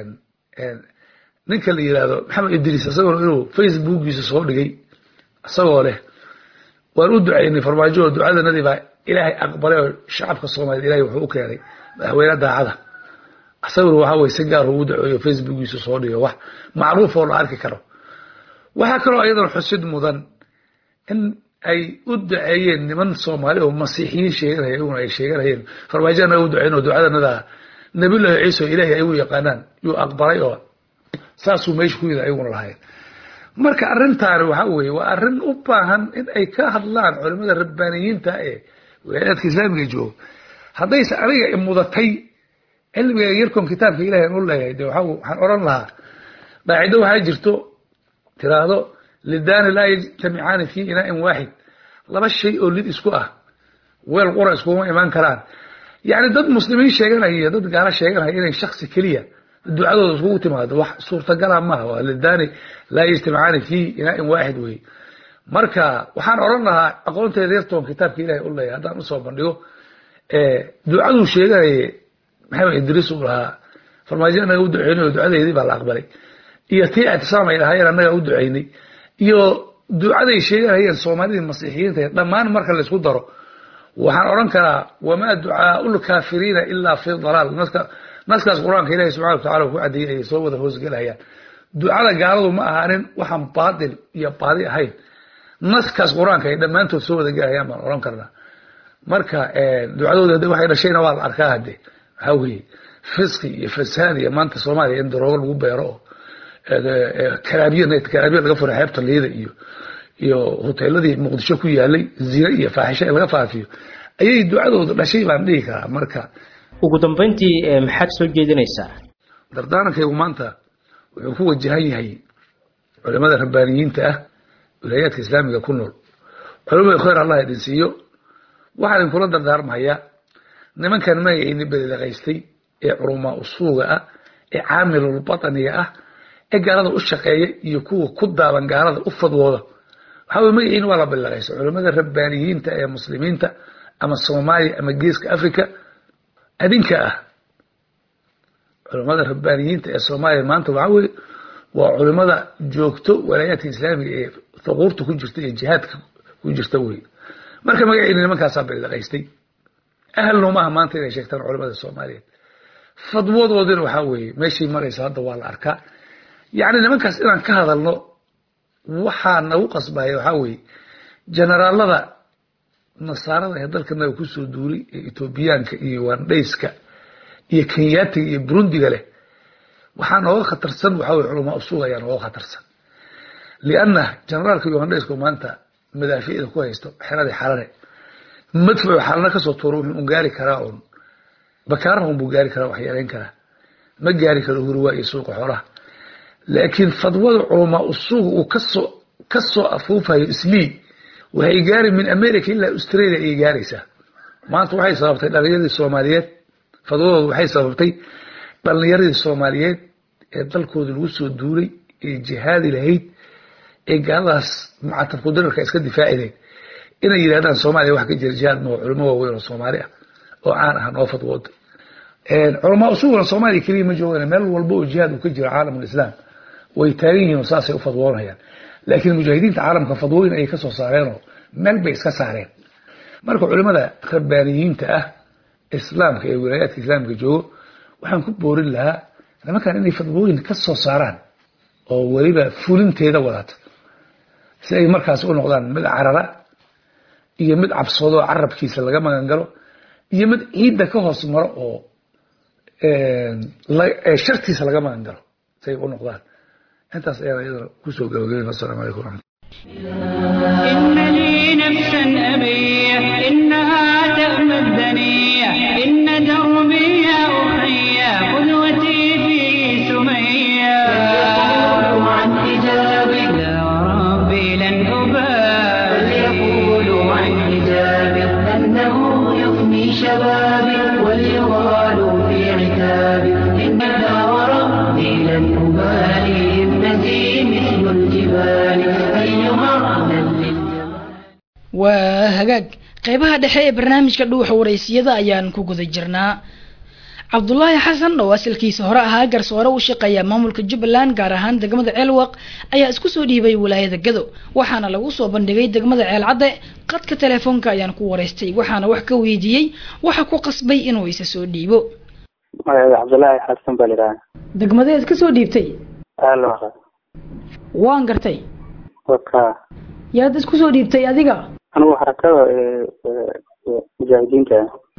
ninka la yidhaahdo maxamed idriis isagoo inuu facebookiisa soo dhigay isagoo leh waan u ducaynay farmaajo oo ducadanadii baa ilaahay aqbalay oo shacabka soomaaliyed ilahay wuxuu u keenay madaxweyne daacada isaguna waxaa weye si gaar ugu duceeyo facebookiisa soo dhigo wax macruuf oo la arki karo waxaa kaloo iyadana xusid mudan in ay u duceeyeen niman soomaali oo masiixiyiin sheeganaya iyaguna ay sheeganayeen farmaajo anaga u ducayn oo ducadanada nabiyullahi ciisa oo ilaahay ay u yaqaanaan yuu aqbalay oo saasuu meesha ku yida ayaguna lahayn marka arrintaani waxaa weeye waa arrin u baahan in ay ka hadlaan culimada rabbaaniyiinta ee wilaayaadka islaamiga jooga haddayse aniga imudatay cilmiga yarkoon kitaabka ilahay aan u leeyahay de waxaan odhan lahaa qaacido waxaa jirto tiraahdo lidaani laa yajtamicaani fi inaain waaxid laba shay oo lid isku ah weel qura iskuma imaan karaan yacni dad muslimiin sheeganaya iyo dad gaalo sheeganaya inay shaksi keliya ducadooda iskugu timaado wax suurtagala maaha waa lidaani laa yajtamicaani fi inaain waaxid wey marka waxaan odhan lahaa aqoonteeda yartoon kitaabka ilahay u leeyahay haddaan usoo bandhigo ducaduu sheeganaya maxamed idriis uu lahaa farmaajo anaga u duceynay oo ducadeedii baa la aqbalay iyo tii ictisaam ay lahaayeen annaga u duceynay iyo ducaday sheeganayeen soomaalidii masiixiyiinta dhammaan marka laysku daro waxaan odhan karaa wamaa ducaau lkaafiriina ilaa fi dalaal naskaas qur-aanka ilahi subxana watacala ku cadeeyey ayay soo wada hoosgelayaan ducada gaaladu ma ahaanin waxaan baatil iyo baadi ahayn naskaas qur-aanka ay dhammaantood soo wada gelayaan baan odhan karnaa marka ducadooda waxay dhashayna waa la arkaa hade waxaa weeye fisqi iyo fasaad iyo maanta soomaaliya in daroogo lagu beero oo karaabiya karaabiya laga furay xeebta liida iyo iyo hoteeladii muqdisho ku yaalay zine iyo faaxisho in laga faafiyo ayay ducadooda dhashay baan dhihi karaa marka ugu dambeyntii maxaad soo jeedinaysaa dardaarankaygu maanta wuxuu ku wajahan yahay culimada rabbaaniyiinta ah wilaayaadka islaamiga ku nool culimada khayr allah idin siiyo waxaan idinkula dardaarmahayaa nimankan magacayni belilaqaystay ee culumaa usuuga ah ee caamilulbataniga ah ee gaalada u shaqeeya iyo kuwa ku daaban gaalada u fadwooda waxaa weye magaciina waa la belilaqaysta culimada rabbaaniyiinta ee muslimiinta ama soomaaliya ama geeska africa adinka ah culimada rabbaaniyiinta ee soomaaliya maanta waxaa weye waa culimada joogto walaayaadka islaamiga ee thuquurta ku jirta iyo jihaadka ku jirta wey marka magaciina nimankaasaa belilaqaystay ahalno maaha maanta inay sheegtaan culamada soomaaliyeed fadwadoodina waxaa weeye meeshay marayso hadda waa la arkaa yacni nimankaas inaan ka hadalno waxaa nagu qasbaya waxaa weeye generaalada nasaarada ee dalkanaga kusoo duulay ee etoobiyaanka iyo wandhayska iyo kenyaatiga iyo burundiga leh waxaa nooga khatarsan waxaa weye culamaa usuul ayaa nooga khatarsan lianna generaalka ugandhaysku maanta madaaficda ku haysto xeradii xalane madfucu xalana kasoo tuuro wuxuu un gaari karaa un bakaaraha unbuu gaari karaa wax yeelayn karaa ma gaari karo hurwaa iyo suuqa xoolaha laakiin fadwada culamaa usuuga uu kasoo kasoo afuufayo islii waxay gaari min america ilaa australia ayay gaaraysaa maanta waxay sababtay dhalinyaradii soomaaliyeed fadwadooda waxay sababtay dhalinyaradii soomaaliyeed ee dalkooda lagu soo duulay ee jihaadi lahayd ee gaaladaas macatabku dararka iska difaaci lahayd inay yidhahdaan soomaaliya wax ka jira jihaad noo culamo waaweyn oo soomaali ah oo caan ah noo fadwooda culamaa usuguna soomaaliya keliya ma joogaan meel walba oo jihaad uu ka jiro caalamulislaam way taagan yihiin oo saasay u fadwoonayaan laakiin mujaahidiinta caalamka fadwooyin ayay kasoo saareenoo meel bay iska saareen marka culimada rabbaaniyiinta ah islaamka ee wilaayaadka islaamka joogo waxaan ku boorin lahaa nimankan inay fadwooyin ka soo saaraan oo weliba fulinteeda wadata si ay markaas u noqdaan mid carara iyo mid cabsoodo oo carabkiisa laga magan galo iyo mid ciidda ka hoos maro oo shartiisa laga magan galo si ay u noqdaan intaas ayaan iyadana kusoo gabagabeyn wasalaamu calaykum waraxmat إن لي نفسا أبيح إنها تأمى الدنيا إن دربي يا أخي قدوتي في سمية فليقولوا عن حجابي لا وربي لن أبالي فليقولوا عن حجابي أنه يفني شبابي وليغالوا في عتابي إن لا وربي لن أبالي ابنتي مثل الجبال أيها waa hagaag qeybaha dhexe ee barnaamijka dhuuxa waraysiyada ayaan ku guda jirnaa cabdulaahi xasan oo asalkiisa hore ahaa garsoore u shaqeeya maamulka jubbaland gaar ahaan degmada ceelwaq ayaa isku soo dhiibay wilaayada gado waxaana lagu soo bandhigay degmada ceelcadde qadka telefoonka ayaan ku waraystay waxaana wax ka weydiiyey waxa ku qasbay inuu isa soo dhiibo cabdulaahi xasan baa lidhaha degmadee iska soo dhiibtay aalwaqa waan gartay waka yaad isku soo dhiibtay adiga anigu xarakada mujaahidiinta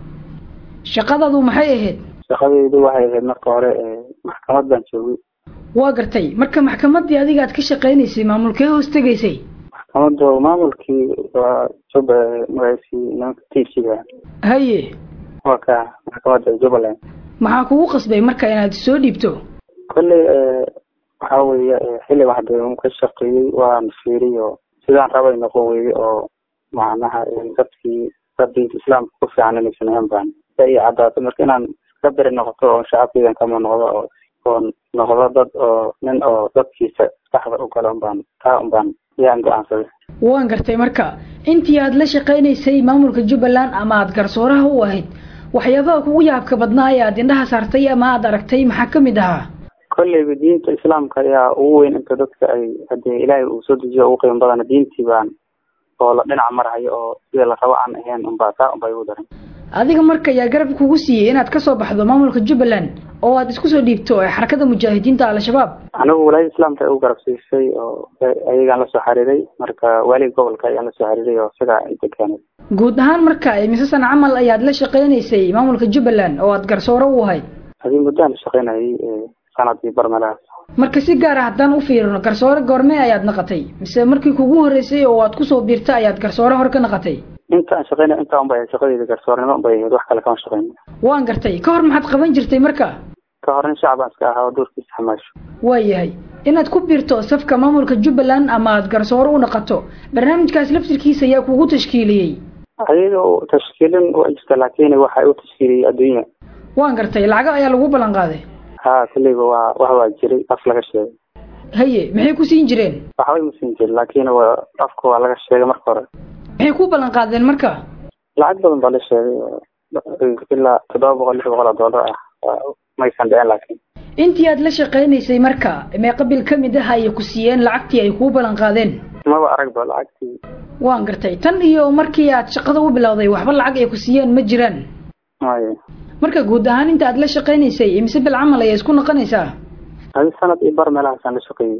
shaqadaadu maxay ahayd shaqadaydu waxay ahayd marka hore maxkamad baan joogay waa gartay marka maxkamadii adiga aad ka shaqaynaysay maamulkee hoos tegaysay maxkamadu maamulkii waa jub magaciisi nimanka tiisiga haye waa ka maxkamadda jubbaland maxaa kugu qasbay marka inaad soo dhiibto kolley waxaa weeye xilli waxde un ka shaqeeyey waan fiiriy oo sidaan rabay noqon weeye oo macnaha dadkii dad diinta islaamka ku fiican inaysan ahan baan sa ii cadaato marka inaan iska beri noqoto oo shacabkeydan kama noqdo oo oo noqdo dad oo nin oo dadkiisa saxda u galo unbaan taa unbaan yaan go-aansaday waan gartay marka intii aad la shaqaynaysay maamulka jubbaland ama aad garsooraha u ahayd waxyaabaha kugu yaabka badnaa ee aad indhaha saartay ama aad aragtay maxaa ka mid ahaa kolleyba diinta islaamka ayaa ugu weyn inta dadka ay hadee ilaahay uu soo dejiyo ugu qiimo badana diintii baan oo la dhinac marhayo oo sida la rabo aan ahayn unbaa taa unbaa igu daran adiga marka ayaa garab kugu siiyey inaad kasoo baxdo maamulka jubbaland oo aad isku soo dhiibto ee xarakada mujaahidiinta al-shabaab anigu walaayada islaamka ay u garab siisay oo ayagaan lasoo xiriiray marka waaliga gobolka ayaan lasoo xiriiray oo sidaa inta keenay guud ahaan marka mise sana camal ayaad la shaqaynaysay maamulka jubbaland oo aad garsoore u ahayd adii muddaan la shaqaynayay sanadkii barmelahaas marka si gaar ah haddaan u fiirino garsoore goormee ayaad naqatay mise markii kugu horreysay oo aad kusoo biirta ayaad garsoore hore ka naqatay inta aan shaqaynay intaa unbay ahayd shaqadeyda garsoornimo unbay ahayd wax kale kama shaqayn waan gartay ka hor maxaad qaban jirtay marka ka hor nin shacbaan iska ahaa oo doorkiisa xamaasho waayahay inaad ku biirto safka maamulka jubbaland ama aad garsoore u naqato barnaamijkaas laftirkiisa ayaa kugu tashkiiliyey ayaga tashkiilin waa jirta laakiin waxa u tashkiiliyey adduunya waan gartay lacago ayaa lagu ballan qaaday ha kulleyba waa wax waa jiray af laga sheegay haye maxay ku siin jireen waxbay ma siin jirin laakiin waa afka waa laga sheegay marka hore maxay ku ballan qaadeen marka lacag badan baa la sheegay ilaa toddoba boqol lix boqol oo dollar ah maysan dhicin laakiin intii aad la shaqaynaysay marka mee qabil ka mid ah ayay ku siiyeen lacagtii ay kuu ballan qaadeen maba aragba lacagtii waan gartay tan iyo markii aad shaqada u bilowday waxba lacag ay ku siiyeen ma jiraan haye marka guud ahaan inta aad la shaqaynaysay imise bil camal ayaa isku noqonaysaa adi sanad iyo bar meelahaasaan la shaqeeyey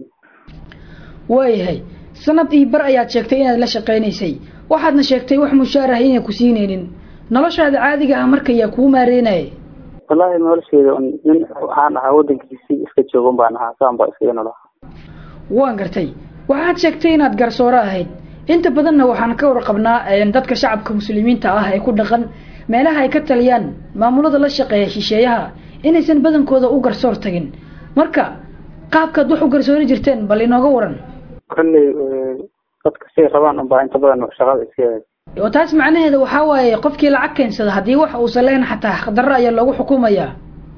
waayahay sanad iyo bar ayaad sheegtay inaad la shaqaynaysay waxaadna sheegtay wax mushaar ah inay ku siinaynin noloshaada caadiga ah marka yaa kuu maareynaya wallaahi nolosheeda un nin waxaan ahaa waddankiisii iska joogan baan ahaa saan baa iskaga noloha waan gartay waxaad sheegtay inaad garsooro ahayd inta badanna waxaan ka warqabnaa dadka shacabka muslimiinta ah ee ku dhaqan meelaha ay ka taliyaan maamulada la shaqeeya shisheeyaha inaysan badankooda u garsoor tagin marka qaabkaad wax u garsoori jirteen bal inooga waran kolley dadka siay rabaan unbaa inta badan shaqada iska oo taas macnaheeda waxaa waaye qofkii lacag keensada haddii wax uusan lahayn xataa xaqdarro ayaa loogu xukumayaa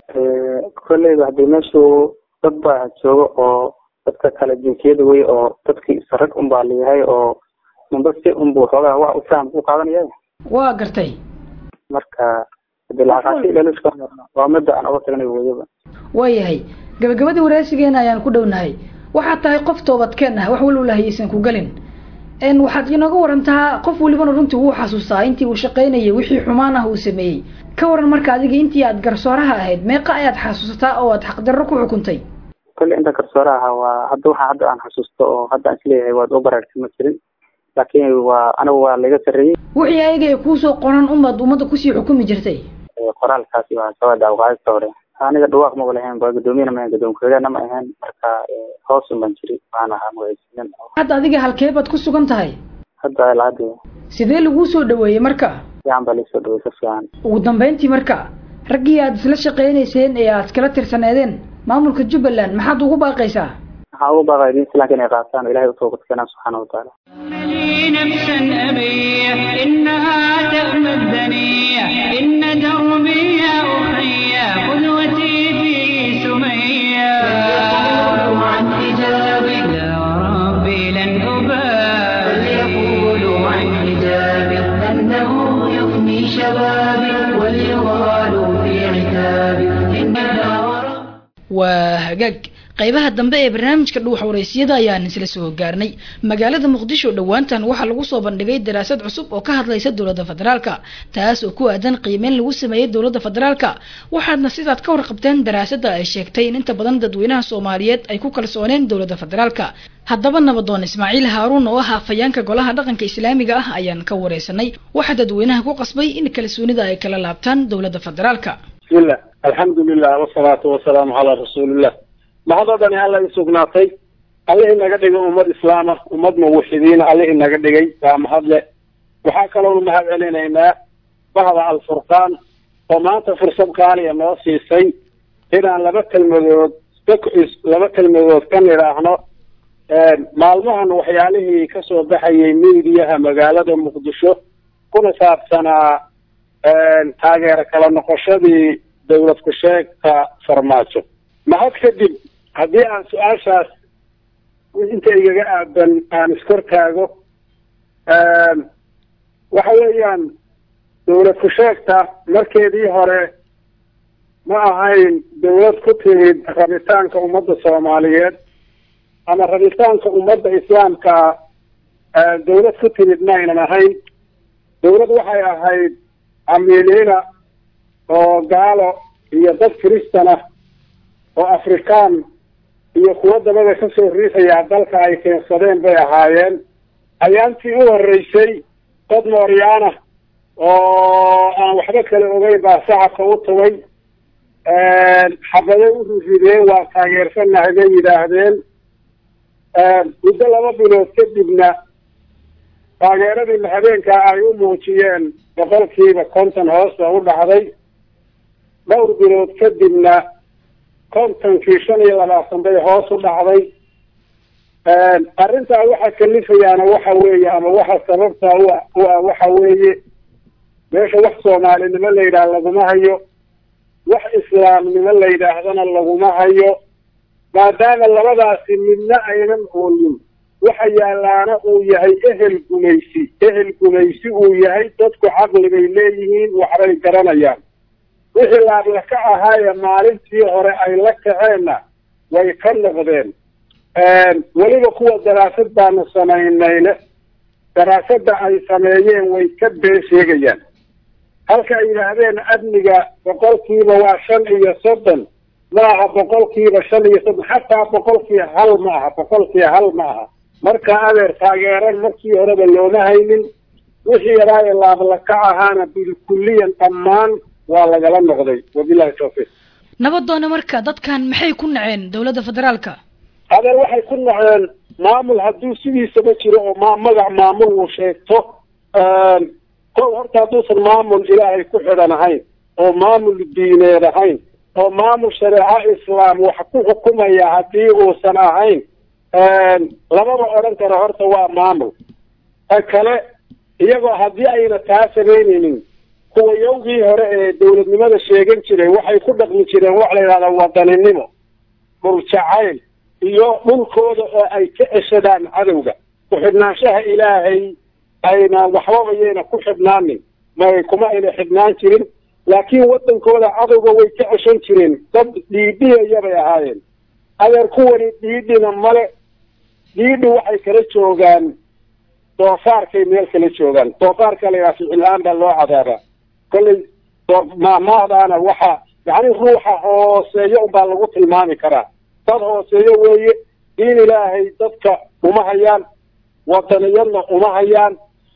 kolleyba haddii meeshu dad baa jooga oo dadka kale jinsiyada wey oo dadkii sarag unbaa layahay oo unba si unbu xoogaa wax u faham ku qaadanaya waa gartay marka hadii lacagaasi ilalushka waa midda aan oga tagnay weyaba waayahay gabagabadii waraasigeena ayaan ku dhownahay waxaad tahay qof toobadkeen ah wax walowlahay aysan ku gelin n waxaad inooga warantaa qof walibana runtii wuu xasuustaa intii uu shaqaynayay wixii xumaan ah uu sameeyey ka waran marka adiga intii aad garsooraha ahayd meeqa ayaad xasuusataa oo aad xaqdarro ku xukuntay kolley inta garsoore ahaa waa hadda waxaa hadda aan xasuusto oo hadda aan isleeyahay waad u baraartay ma jirin laakiin waa anigu waa laga sarreeyey wixii ayaga ay kuusoo qoran umaad ummadda kusii xukumi jirtay qoraalkaasi waa sabada awqaadista hore aniga dhawaaq maba lahayn ba gudoomiyana ma ahayn gudoomiyana ma ahayn marka hoos un baan jiri waan ahaa magacisinan hadda adiga halkee baad ku sugan tahay hadda ilaa sidee laguu soo dhaweeyey marka fiican baa laisoo dhawey si fiican ugu dambeyntii marka raggii aad isla shaqaynayseen ee aad iskala tirsaneedeen maamulka jubbaland maxaad ugu baaqaysaa waxaan ugu baaqaya diin islaamka inay qaataan oo ilahay utooqad keenaan subxaana watacaala لي نفسا أبيح إنها تأمى الدنيا إن دربي يا أخي قدوتي في سمية فليقولوا عن حجابي لا وربي لن أبالي فليقولوا عن حجابي أنه يفني شبابي وليغالوا في عتابي إن waa hagaag qaybaha dambe ee barnaamijka dhuuxa wareysiyada ayaan isla soo gaarnay magaalada muqdisho dhowaantan waxaa lagu soo bandhigay daraasad cusub oo ka hadlaysa dowladda federaalka taas oo ku aadan qiimeyn lagu sameeyey dowladda federaalka waxaadna sidaad ka warqabteen daraasadda ay sheegtay in inta badan dadweynaha soomaaliyeed ay ku kalsooneen dowladda federaalka haddaba nabadoon ismaaciil haaruun oo ah hafayeenka golaha dhaqanka islaamiga ah ayaan ka wareysanay waxaa dadweynaha ku qasbay in kalsoonida ay kala laabtaan dowladda federaalka bismillah alxamdulilah wasalaatu wasalaamu calaa rasuulillah mahadodani alla i sugnaatay allihii naga dhigay ummad islaama ummad muwaxidiina allihii naga dhigay waa mahadle waxaa kaloonu mahad celinaynaa bahda alfurqaan oo maanta fursad qaaliya noo siisay inaan laba kelmadood laba kelmadood ka nidhaahno maalmahan waxyaalihii kasoo baxayay miidiyaha magaalada muqdisho kuna saabsanaa taageero kala noqoshadii dawlad ku-sheegta farmaajo mahad kadib haddii aan su-aashaas inta igaga aadan aan iskortaago waxa weeyaan dawlad ku-sheegta markeedii hore ma ahayn dawlad ku timid rabitaanka ummadda soomaaliyeed ama rabitaanka ummadda islaamka dawlad ku timid maynan ahayn dawlad waxay ahayd camiiliina oo gaalo iyo dad kiristan ah oo afrikaan iyo kuwo dabada kasoo riixaya dalka ay keensadeen bay ahaayeen ayaantii u horreysay dad mooryaana oo aan waxba kala ogeyn baa shacabka u tugay xabado u rirrideen waa taageersanahay bay yidhaahdeen muddo laba bilood kadibna taageeradii habeenkaa ay u muujiyeen boqolkiiba konton hoos ba u dhacday dhowr bilood kadibna kontonkii shan iyo labaatan bay hoos u dhacday arrintaa waxa kalifayaana waxa weeye ama waxa sababtaa u ah waxa weeye meesha wax soomaalinimo la yidhaah laguma hayo wax islaamnimo la yidhaahdana laguma hayo maadaama labadaasi midna aynan oolin waxa yaalaana uu yahay ehel gumaysi ehel gumaysi uu yahay dadku caqli bay leeyihiin waxbay garanayaan wixii laabla ka ahaaye maalintii hore ay la kaceenna way ka noqdeen weliba kuwa daraasad baanu samaynayne daraasadda ay sameeyeen way ka been sheegayaan halka ay yidhaahdeen amniga boqolkiiba waa shan iyo soddon ma aha boqolkiiba shan iyo soddon xataa boqolkii hal ma aha boqolkii hal ma aha marka adeer taageeran markii horeba looma haynin wixii yaraa ee laablakac ahaana bilkulliyan dhammaan waa lagala noqday wabilahi tawfiiq nabadoona marka dadkan maxay ku naceen dowladda federaalka adeer waxay ku naceen maamul hadduu sidiisaba jiro oo ma magac maamul uu sheegto kow horta hadduusan maamul ilaahay ku xidhan ahayn oo maamul diineed ahayn oo maamul shareeco islaam wax ku xukumaya haddii uusan ahayn lamaba odhan karo horta waa maamul ta kale iyagoo haddii ayna taa samaynaynin kuwa yowgii hore ee dowladnimada sheegan jiray waxay ku dhaqmi jireen wax la yidhahda wadaninimo dhul jacayl iyo dhulkooda oo ay ka ceshadaan cadowga ku-xidhnaanshaha ilaahay ayna waxbaba yayna ku xidhnaanin may kuma ayna xidhnaan jirin laakiin wadankooda cadowga way ka ceshan jireen dad dhiidhiyaya bay ahaayeen adeer kuwani dhiidhina male dhiidhi waxay kala joogaan doofaarkay meel kala joogaan doofaarka la yidhaha ficil-aan baa loo cadaabaa kollay maahmaahdaana waxa yacni ruuxa hooseeyo unbaa lagu tilmaami karaa dad hooseeyo weeye diin ilaahay dadka uma hayaan wadaniyadna uma hayaan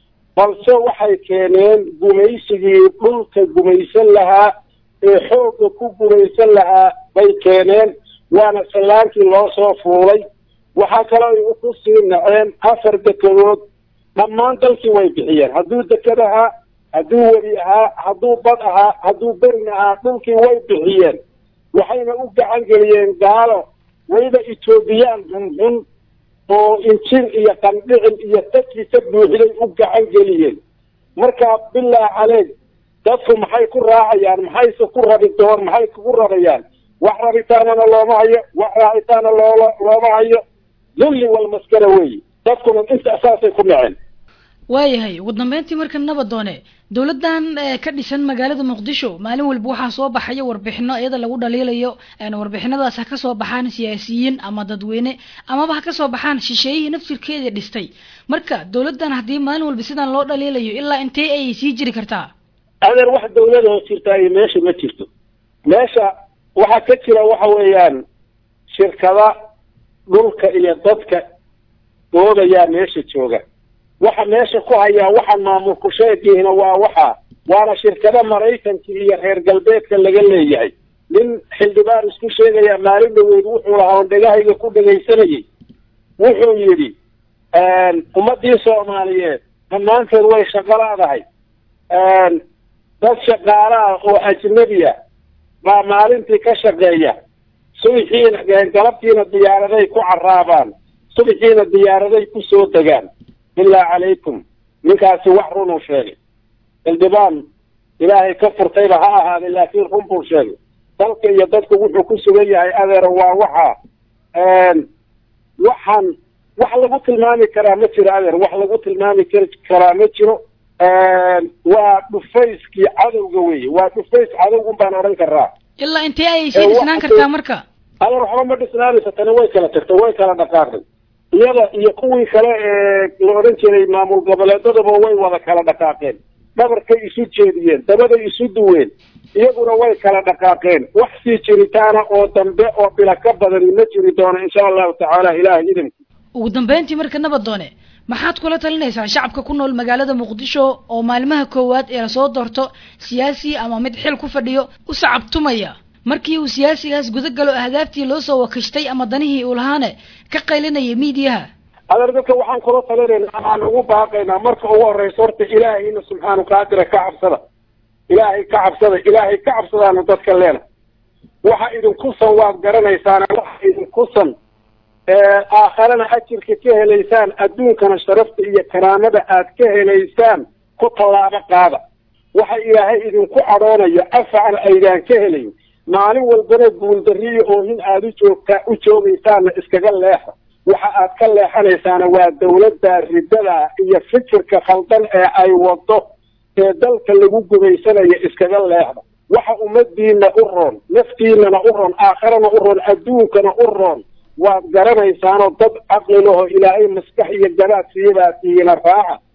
balse waxay keeneen gumaysigii dhulka gumaysan lahaa ee xoogga ku gumaysan lahaa bay keeneen waana sallaankii loo soo fuulay waxaa kaloo ay ku sii naceen afar dekedood dhammaan dalkii way bixiyeen hadduu deked ahaa hadduu webi ahaa hadduu bad ahaa hadduu berin ahaa dhulkii way bixiyeen waxayna u gacan geliyeen gaalo wayba etoobiyaan xunxun oo injir iyo qandhicin iyo dadkii ka buuxday u gacan geliyeen marka bilaa caleeg dadku maxay ku raacayaan maxayse ku rabi doon maxay kugu rabayaan wax rabitaanana looma hayo wax raacitaana loola looma hayo dulli walmaskara weeye dadkuna inta saasay ku naceen waayahay ugu dambeyntii marka nabadoone dowladdan ka dhisan magaalada muqdisho maalin walba waxaa soo baxaya warbixino iyada lagu dhaliilayo warbixinadaas ha kasoo baxaan siyaasiyiin ama dadweyne amaba ha kasoo baxaan shisheeyihii naftirkeedii dhistay marka dowladdan haddii maalin walba sidan loo dhaliilayo ilaa intee ay sii jiri kartaa adeer wax dawlada hoos jirtaa iyo meesha ma jirto meesha waxaa ka jira waxa weeyaan shirkada dhulka iyo dadka doodayaa meesha jooga waxa meesha ku hayaa waxaan maamulku sheegiina waa waxa waana shirkada maraykanka iyo reer galbeedka laga leeyahay nin xildhibaan isku sheegaya maalin dhaweyd wuxuu lahaa on dhegahayga ku dhegaysanayay wuxuu yidhi ummadii soomaaliyeed dhammaanteed way shaqo laadahay dad shaqaalaah oo ajnabiya baa maalintii ka shaqeeya subixiina galabtiina diyaaraday ku caraabaan subixiina diyaaraday ku soo degaan bilaa calaykum ninkaasi wax runuu sheegay xildhibaan ilaahay ka furtayba ha ahaaday laakiin run buu sheegay dalka iyo dadku wuxuu ku sugan yahay adeero waa waxa waxaan wax lagu tilmaami karaa ma jiro adeer wax lagu tilmaami karaa ma jiro waa dhufayskii cadowga weeye waa dhufays cadowgun baan odhan karaa ilaa intee ayay sii dhisnaan kartaa marka adeer waxba ma dhisnaanaysa tani way kala tagtay way kala dhaqaaqday iyada iyo kuwii kale ee la odhan jiray maamul goboleedadaba way wada kala dhaqaaqeen dhabarkay isu jeediyeen dabaday isu duween iyaguna way kala dhaqaaqeen wax sii jiritaana oo dambe oo bila ka badani ma jiri doono insha allahu tacaala ilaahay idanki ugu dambeyntii marka nabadoone maxaad kula talinaysaa shacabka ku nool magaalada muqdisho oo maalmaha koowaad ee lasoo doorto siyaasi ama mid xil ku fadhiyo u sacabtumaya markii uu siyaasigaas guda galo ahdaaftii loo soo wakashtay ama danihii uu lahaane ka qaylinaya miidiyaha adeer dadka waxaan kula talinaynaa aan ugu baaqaynaa marka ugu horeysa horta ilaahayna subxaanu qaadira ka cabsada ilaahay ka cabsada ilaahay ka cabsadaana dadka leena waxa idinkusan waad garanaysaana waxa idinkusan aakharana ajirka ka helaysaan adduunkana sharafta iyo karaamada aad ka helaysaan ku tallaabo qaada waxa ilaahay idinku cadhoonayo afacna aydaan ka helayn maalin walbana guuldariyo oohin aada u joogtaa u joogaysaana iskaga leexa waxa aad ka leexanaysaana waa dawladda riddada iyo fikirka khaldan ee ay wado ee dalka lagu gumaysanayo iskaga leexda waxa ummadiina u roon naftiinana u roon aakharana u roon adduunkana u roon waad garanaysaanoo dad caqli lahoo ilaahay maskax iyo gabaad siiyabaa tiina raaca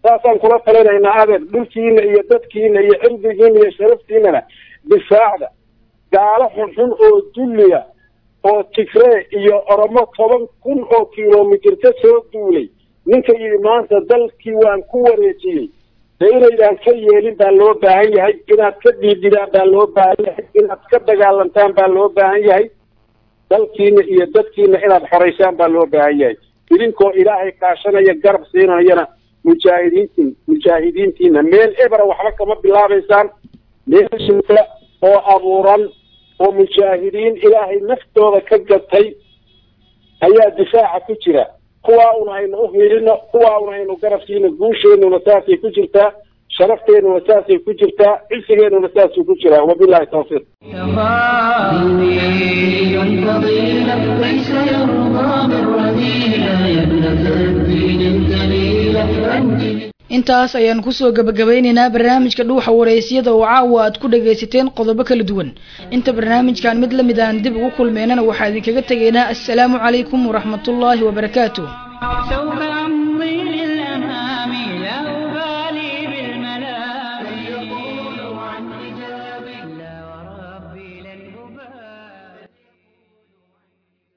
saasaan kula talinaynaa adeer dhulkiina iyo dadkiina iyo cirdigiina iyo sharaftiinana difaacda gaalo xunxun oo dulliya oo tigree iyo oromo toban kun oo kilomitir ka soo duulay ninka yidhi maanta dalkii waan ku wareejiyey dee inaydaan ka yeelin baa loo baahan yahay inaad ka dhiididaan baa loo baahan yahay inaad ka dagaalantaan baa loo baahan yahay dalkiina iyo dadkiina inaad xoraysaan baa loo baahan yahay idinkoo ilaahay kaashanaya garab siinayana mujaahidiintiin mujaahidiintiina meel ebera waxba kama bilaabaysaan meel shirka oo abuuran oo mujaahidiin ilaahay naftooda ka gatay ayaa difaaca ku jira kuwaa un aynu u hiilino kuwaa un aynu garabkiina guusheenuna saasay ku jirtaa sharafteenuna saasay ku jirtaa cisigeenuna saasuu ku jiraa wabillahi tawfiiq فضيلة ليس يرضى بالرذيلة يا ابنة الدين الجليلة أنت intaas ayaan kusoo gabagabeynaynaa barnaamijka dhuuxa waraysyada oo caawa aad ku dhagaysateen qodobo kala duwan inta barnaamijkan mid lamid aan dib ugu kulmeynana waxaa idinkaga tegaynaa assalaamu calaykum waraxmatullaahi wabarakaatu